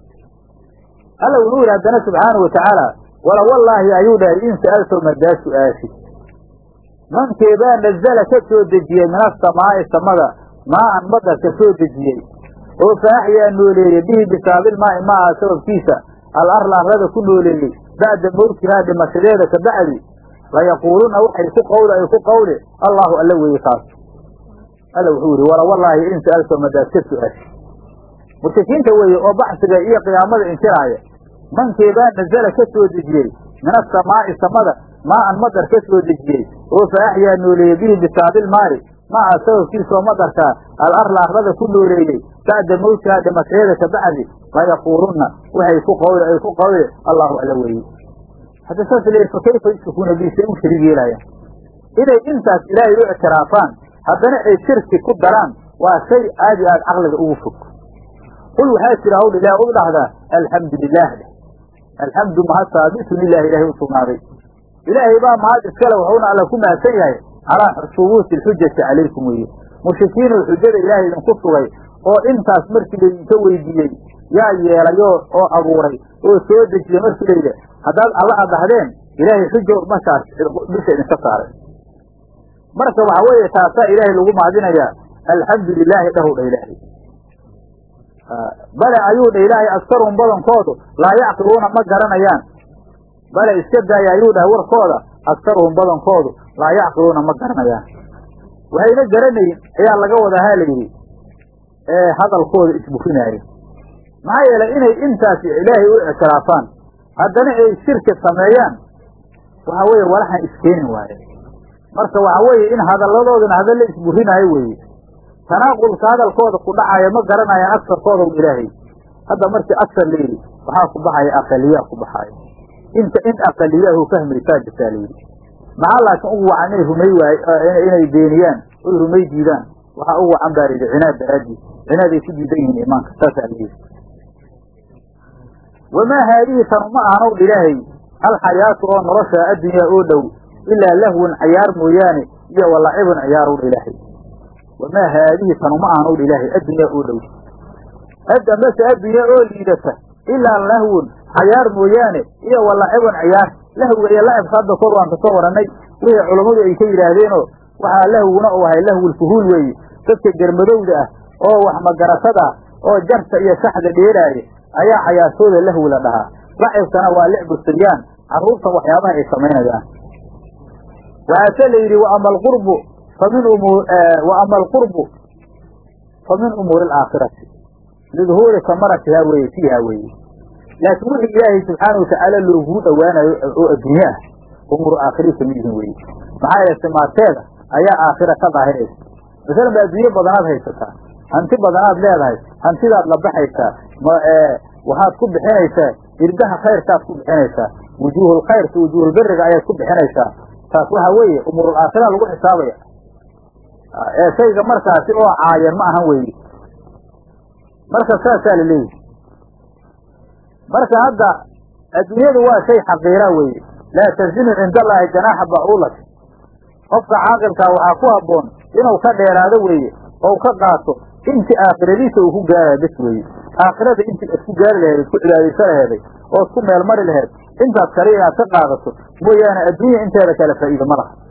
alla wuxuu yidhi haddana subxaanau watacaala wala wallaahi ayuu dhahay in sa'altow madaa su-aashi mankeebaa nazala ka soo dejiyey min asamaa'i samada maa'an madar ka soo dejiyey oo fa axyaa nooleeyey bihi bisaabilmaa'i maaha sababkiisa al arla arlada ku nooleeyey bacda mawtihaa dhimashadeeda ka bacdi layaquuluna waxay ku qawli ay ku qawli allaahu alla weeye kaas alla wuxuu yidhi wala wallaahi in sa'alto madaad ka su-aasha mushrikiinta weeye oo baxsiga iyo qiyaamada inkiraaya mankeebaa nazala ka soo dejiyey min asamaa'i samada maa'an madar ka soo dejiyey oo fa axyaa nooleeyey bihi bisaabilmaa'i maca sababkiisaoo madarkaa al arla arlada ku nooleeyey bacda mawtihaa dhimashadeeda ka bacdi layaquulunna waxay ku qawli ay ku qawli allaahu alla weeye hadda saas leeyahy fa kayfa yushrikuuna bi say u shariig yeelayaan inay intaas ilaahay u ictiraafaan haddana ay shirki ku daraan waa shay aad iyo aad caqliga ugu fog qul waxaa jira hawdha ilaah u dhahdaa alxamdu lilah dheh alxamdu mahad saabitun lilahi ilahay u sugnaaday ilaahay baa mahad iskale wuxuuna alla ku mahadsan yahay calaa subuuti alxujati calaykum weeye mushrikiinoo xujada ilaahay idinku sugay oo intaas markii laydinka weydiiyey yaa yeelayoo oo abuuray oo soo dejiyey markii layidhi haddaad alla adhahdeen ilaahay xujo markaas dusha idinka saaray marka waxaa weeye taasaa ilaahay lagu mahadinayaa alxamdu lilaahi dhahow dha ilaahay bale ayuu dha ilaahay askarun badankoodu laa yacqiluuna ma garanayaan bale iska daaya ayuu dhahay warkooda askarhum badankoodu laa yacqiluuna ma garanayaan waxayna garanayn ayaa laga wadaa ha la yidhi ee hadalkooda isburinaayo maxaa yeelay inay intaas ilaahay u ictiraafaan haddana ay shirki sameeyaan waxa weeye walaxan iskeenin waaye marka waxa weeye in hadalladoodana hadalla isburinaayo weeye tanaaqulka hadalkooda ku dhacaya ma garanayaan agsarkooda u ilaahay hadda markii agsar la yidhi waxaa ku baxaya aqaliyaa ku baxaaya inta in aqaliyaahu fahmaysaa jirtaa layidhi maxaa laakiin ugu wacan inay rumay waay inay beeniyaan oy rumay diidaan waxaa ugu wacan baa layidhi cinaad daraaddiis cinaaday ku diidan yihiin imaanka saasaa la yidhi wamaa haadihi tanu ma ahanow ilaahay alxayaatu oo nolosha addunyaa oo dhow ilaa lahwun cayaar mooyaane iyo walacibun ciyaarow ilaahay wamaa haadihi tanu ma ahanow ilaahay addunyaa oo dhow hadda mase addunya oo liidata ilaa lahwun cayaar mooyaane iyo walacibun ciyaar lahwiga iyo lacibka hadda kor waan kasoo warannay wixii culammadu ay ka yidhaahdeenoo waxaa lahwuna uu ahay lahwulfuhuul weeye dadka germadowda ah oo wax magaratada oo jarta iyo shaxda dheeraaya ayaa cayaartooda lahwi la dhahaa lacibkana waa licbu siryaan carruurtan waxyaabaha ay samaynayaan waxaase la yidhi waama alqurbu famin waama alqurbu fa min umuuri alaakhirati liduhuuri kamaratihaa weye fiiha weeye laakiin wixii ilaahay subxaana watacaala looguu dhowaanayo oo adduunye ah umur aakhiri kamid yihiin weye maxaa yeele simaarteeda ayaa aakhira ka daahiraysa masalan ba adduunye badanaad haysataa hanti badanaad leedahay hantidaad la baxaysaa waxaad ku bixinaysaa irdaha khayrkaad ku bixinaysaa wujuuhulkhayrka wujuuhulberiga ayaad ku bixinaysaa taas waxaa weeye umuurul aakhira lagu xisaabaya ee shayga markaasi oo caayan ma ahan weeye marka saasaa la leeyahy marka hadda adduunyadu waa shay xaqiira weeye laa tazinu cinda allaahi janaaxa bacuulat qofka caaqilkaa waxaa ku habboon inuu ka dheeraado weeye oo ka qaato inti aakhiradiisa uu ku gaaraya bes weeye aakhirada intii isku gaari laheed isku cibaadayso laheeday oo isku meel mari laheed intaas kale inaad ka qaadato mooyaane adduunya inteeda kale faa'iida ma laha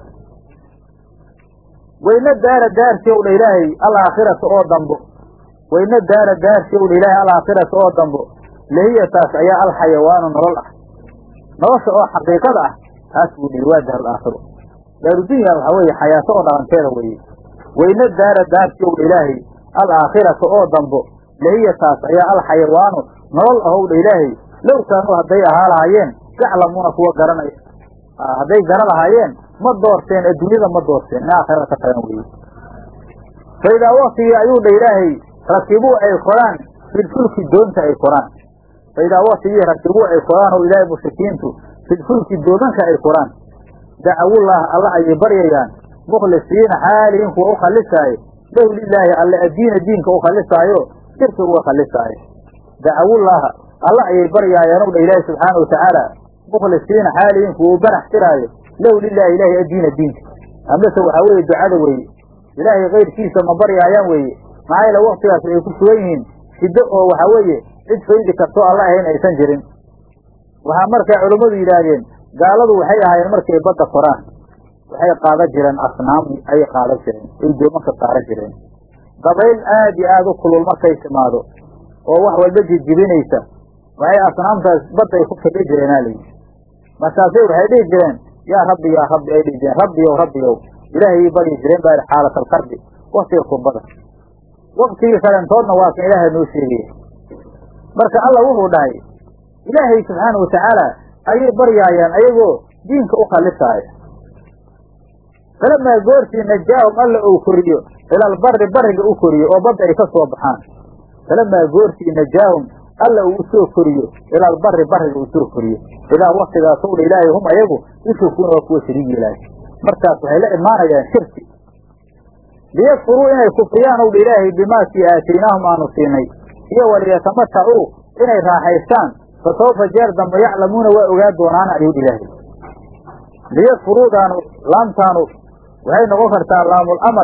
wayna daara daarsi ow dha ilaahay alaakhirata oo dambo wayna daara daarsi ow dha ilaahay alaakhirata oo dambo lahiya taas ayaa alxayawaanu nolol ah nolosha oo xaqiiqada ah taas buu dhihi waa daar alaakhiro daarudunya waxaa weeye xayaato oo dhalanteeda weeye wayna daara daarsi ow dha ilaahay alaakhirata oo dambo lahiya taas ayaa alxayawaanu nolol ahow dha ilaahay low kaanuu hadday ahaa lahaayeen yaclamuuna kuwa garanaya hadday gara lahaayeen ma doorteen adduunyada ma doorteen in aakhirada ka tagan weye fa idaa waktigii ayuu dha ilaahay rakibuu ay koraan filfulki doonta ay koraan fa idaa waktigii rakibuu ay koraan oo ilaahay mushrikiintu filfulki doodanka ay koraan dacawullaah alla ayay baryayaan mukhlisiina xaalihin kuwa u khalisaayo lahu lilaahi alle addiina diinka u khalisaayo shirka uga khalisaayo dacawullaaha alla ayay baryaayaan ow dha ilaahi subxaana watacaala mukhlisiina xaalihin kuwa u barax tiraayo lahu lilaahi ilaahi addiina diinka amase waxaa weeye ducada weeye ilaahay kayrkiisa ma baryaayaan weeye maxaa yeele waktigaas ay ku sugan yihiin shiddo oo waxaa weeye cid faydi kartoo alla ahayn aysan jirin waxaa markaa culammadu yidhaahdeen gaaladu waxay ahaayeen markay badda koraan waxay qaadan jireen asnaam ayay qaadan jireen ay doomanka saaran jireen dabayl aad iyo aada u kulul markay timaado oo wax walba jijibinaysa waxay asnaamtaas badday ku fidhi jireen aa layidhi markaasay waxay dhihi jireen yaa rabbi yaa rabbi ay dhihi jireen rabbiyow rabbiyow ilaahay baryi jireen baa xaalat alkarbi waktiga kurbada waktigii kalentoodna waa kan ilaahay noo sheegaya marka alla wuxuu dhahay ilaahay subxaana watacaala ayay baryaayaan ayagoo diinka u khalisaaya falamaa goortii najaahum alla uu koriyo ilaalbari bariga u koriyo oo badda ay ka soo baxaan falamaa goortii najaahum alla uu usoo koriyo ilaalbari bariga uu soo koriyo idaa waktigaas ow dha ilaahay hum ayagu yushrikuuna waa kuwa shariig yeelaayo markaas waxay la imaanayaan shirki liyakfuruu inay kufriyaan ow dha ilaahay bimaakii aataynaahum aanu siinay iyo waliyatamatacuu inay raaxaystaan fa sawfa jeer dambe yaclamuuna waa ogaa doonaan ayuu dha ilaahay liyakfuruudaanu laamtaanu waxay noqon kartaa laamul amar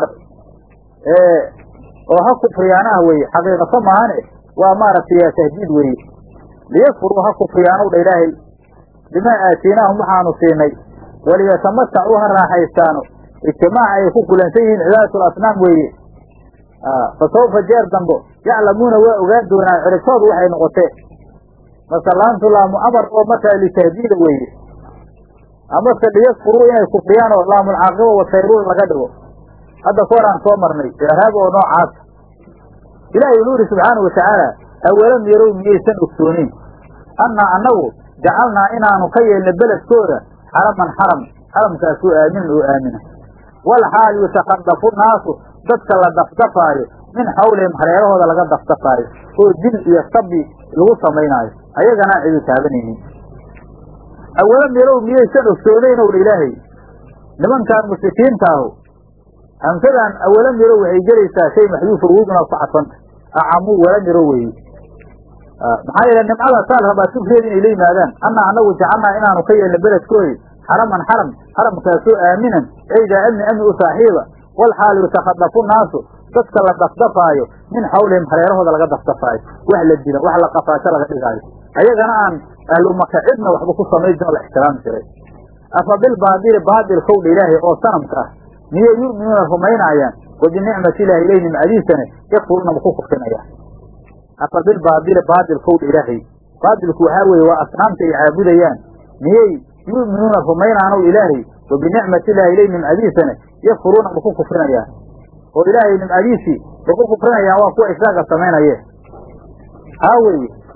oo ha kufriyaan ah weye xaqiiqato maahane waa maaragtay tahdiid weye liyakfuruu ha kufriyaanow dha ilaahay bimaa aataynaahum waxaanu siinay waliyatamatacuu ha raaxaystaano ijtimaaca ay ku kulansan yihiin cibaadatul asnaam weeye fa sawfa jeer dambo yaclamuuna waa ogaan doonaan ciribtoodu waxay noqotee marka laamtu laamu amar oo markaa litahdiida weeye amase liyakfuruu inay kufriyaan oo laamulcaaqiba wasayruun laga dhigo hadda ka hor aan soo marnay icraab oo noocaasa ilaahay wuxuu yidhi subxaana watacaala awalam yarow miyaysan ogsoonin annaa annagu jacalnaa inaanu ka yeelna beledkooda xaraman xaram xaramkaasoo aaminan oo aamina wal xaal yutakhadafu naasu dadka la dafdafaayo min xawlihim hareerahooda laga dafdafaayo oo dil iyo sabi lagu samaynaayo ayaganaan cidi taabanaynin awalam yarow miyaysan ogsoonayn ow dha ilaahay nimankaan mushrikiinta ahu hamsadan awalam yarow waxay gelaysaa shay maxduufa wugna ku cadfanta acamuu walam yarow weeye maxaa yeele nimcada saal rabaa sufreed inay la yimaadaan annaa annagu jacalnaa inaanu ka yeelna beledkoodi xaraman xaram xaramkaasoo aaminan eydaa amni amni u saaxiiba wal xaal yutakhadafu naasu dadka la dafdafaayo min xawlihim hareerahooda laga dafdafaayo wax la dilo wax la qafaasho laga dhigaayo ayagana aan ahlu maka cidna waxba ku samayn jirin la ixtiraami jiray afa bilbaadili baadilkowdha ilaahay oo sanamka ah miyay yu'minuuna rumaynaayaan wa binicmati ilaahi ilay nimcadiisane yakfuruuna ma ku kufrinayaan afa bilbaadili baadilkowdha ilaahay baadilku waxaa weeye waa asnaamta ay caabudayaan miyey yu'minuuna rumaynaanow ilaahay wa binicmati ilaahi ilay nimcadiisane yakfuruuna ma ku kufrinayaan oo ilaahay nimcadiisii ma ku kufrinayaan waa kuwa israaga samaynayeen haa weeye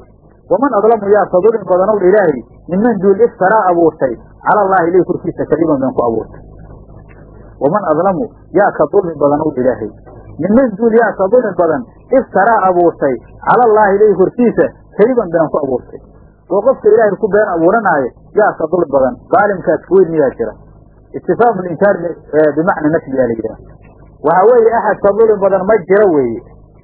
waman adlamu yaa ka dulmi badanow dha ilaahay minman duul iftaraa abuurtay cala allaahi ilay korkiisa kadiban been ku abuurtay waman adlamu yaa ka dulmi badanow dha ilaahay minman duul yaa ka dulmi badan iftaraa abuurtay cala allaahi ilay korkiisa kadiban been ku abuurtay oo qofka ilaahay ku been abuuranaayo yaa ka dulmi badan daalimkaas weyn miyaa jira istifhaamu linkaar bimacna nafyi yaa la yidhaha waxaa weeye axad ka dulmi badan ma jiro weeye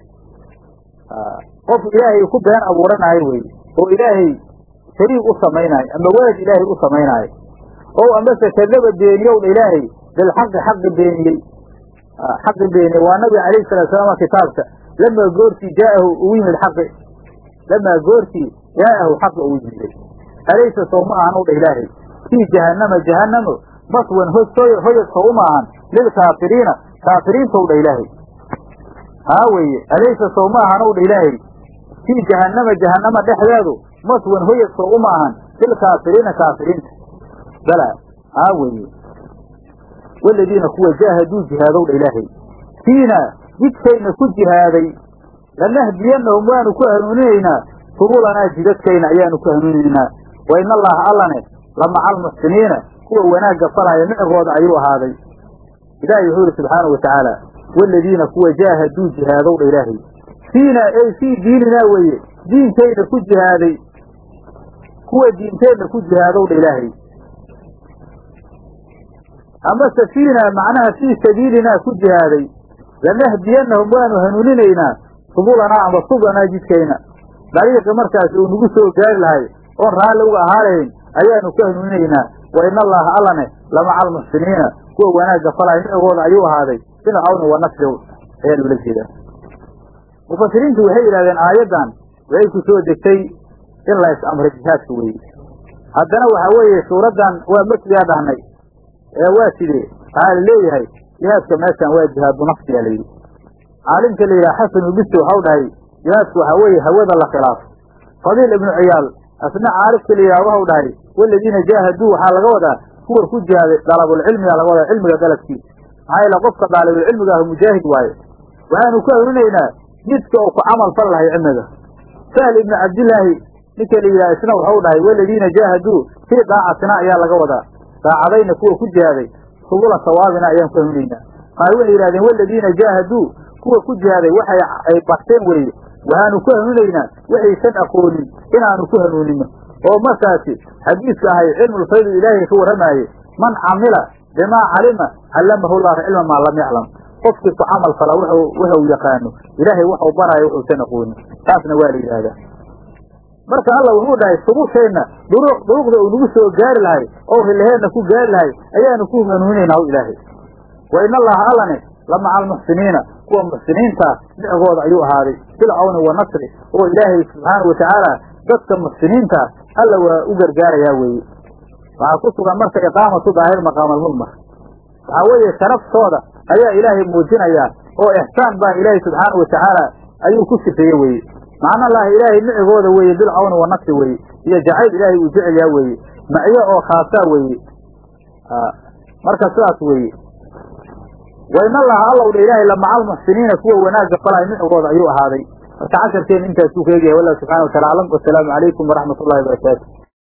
qof ilaahay ku been abuuranaayo weeye oo ilaahay shariig u samaynaayo ama welad ilaahay u samaynaayo oo amase kadaba beeniyow dha ilaahay bilxaqi xaqi beeniyey xaqi beeniyey waa nabiga calayhi salatu salaam kitaabka lamaa goortii jaa'ahu ugu yimid xaqi lamaa goortii jaa'ahu xaqi ugu yimiday alaysa sow ma ahan u dha ilaahay fii jahannama jahannamo maswan hoy hoyadka uma ahan lilkaafiriina kaafiriintow dha ilaahay haa weeye alaysa sow ma ahan u dha ilaahay fii jahannama jahannama dhexdeedu maswan hoyadka uma ahan lilkaafiriina kaafiriinta bala haa weeye waladiina kuwa jaahaduu jihaadow dha ilaahay fiina jidkayna ku jihaaday lanahdiyannahum waanu ku hanuuninaynaa subulanaa jidadkayna ayaanu ku hanuuninaynaa wa in allaha allane la maca almuxsiniina kuwa wanaagga falaya micigooda ayuu ahaaday ilaahay wuxuu yidhi subxaanau wa tacaala waladiina kuwa jaahaduu jihaadow dha ilaahay fiina ey fii diininaa weeye diinkayna ku jihaaday kuwa diinteenna ku jihaadow dha ilaahay amase fiina macnaha fii sabiilinaa ku jihaaday lanahdiyannahum waanu hanuuninaynaa subulanaa ama subanaa jidkayna dariiqi markaas uu nagu soo gaari lahay oon raalli uga ahaalayn ayaanu ku hanuuninaynaa wa in allaha allane lamaca almuxsiniina kuwa wanaagga falaya micigooda ayuu ahaaday bilcawni wa nasri ayaa loola jeedaa mufasiriintu waxay yidhahdeen aayaddan waxay ku soo degtay in la is-amray jihaadka weeye haddana waxaa weeye suuraddan waa makigaa dhahnay ee waa sidee waxaa la leeyahay jihaadka meeshan waa jihaadu nafsiyaa la yidhi caalimka la yidhaha xasanu bisi waxau dhahay jihaadku waxaa weeye hawada la khilaafo fadiil ibnu ciyaal asna caalibka la yidhaha waxau dhahay waladiina jaahaduu waxaa laga wadaa kuwa ku jihaaday dalabulcilmigaa laga wadaa cilmiga dalabkiisa maxaa yeele qofka daalibulcilmiga ah mujaahid waaye waxaanu ku hanuunaynaa jidka uu ku camal fal lahay cilmiga sahl ibnu cabdillaahi ninka la yidhaha isna waxau dhahay waladiina jaahaduu fii daacatina ayaa laga wadaa daacadayna kuwa ku jihaaday subula sawaabina ayaan ku hanuunaynaa qaar waxay yidhahdeen waladiina jaahaduu kuwa ku jihaaday waxay ay barteen weeye waxaanu ku hanuunaynaa waxaysan aqoonin inaanu ku hanuunino oo markaasi xadiiska ahay cilmulfaydu ilaahay ka warramaaye man camila bimaa calima callamahu llahu cilma maa lam yaclam qofkii ku camal fala wuxuu yaqaano ilaahay waxuu baraayo wuxuusan aqoonin taasna waa la yidhaahdaa marka alla wuxuu dhahay subusheenna duruq duruqda uu nagu soo gaari lahay oo rilaheenna ku gaari lahay ayaanu ku hanuuninaynaa ilaahay wa in allaha allane la maca almuxsiniina kuwa muxsiniintaa micigooda ayuu ahaaday bilcawni wa nasri oo ilaahay subxaanau watacaala dadka muxsiniintaa alla waa u gargaarayaa weeye waxaa ku sugan marka iqaamatu daahir maqaama almudmar waxaa weeye sharaftooda ayaa ilaahay muujinayaa oo ixsaan baa ilaahay subxaanau watacaala ayuu ku sifeeye weeye macna lahi ilaahay micigooda weeye bilcawni wa nasri weeye iyo jacayl ilaahay uu jecel yaha weeye macyo oo khaasaa weeye marka sidaas weeye wa in allaha allow dha ilaahay lamaca almuxsiniina kuwa wanaagga falaya micigooda ayuu ahaaday marka casharkeena intaasuu ka egyahay wallahu subxana wa tacala aclam wasalaamu calaykum waraxmat ullahi wabarakaatu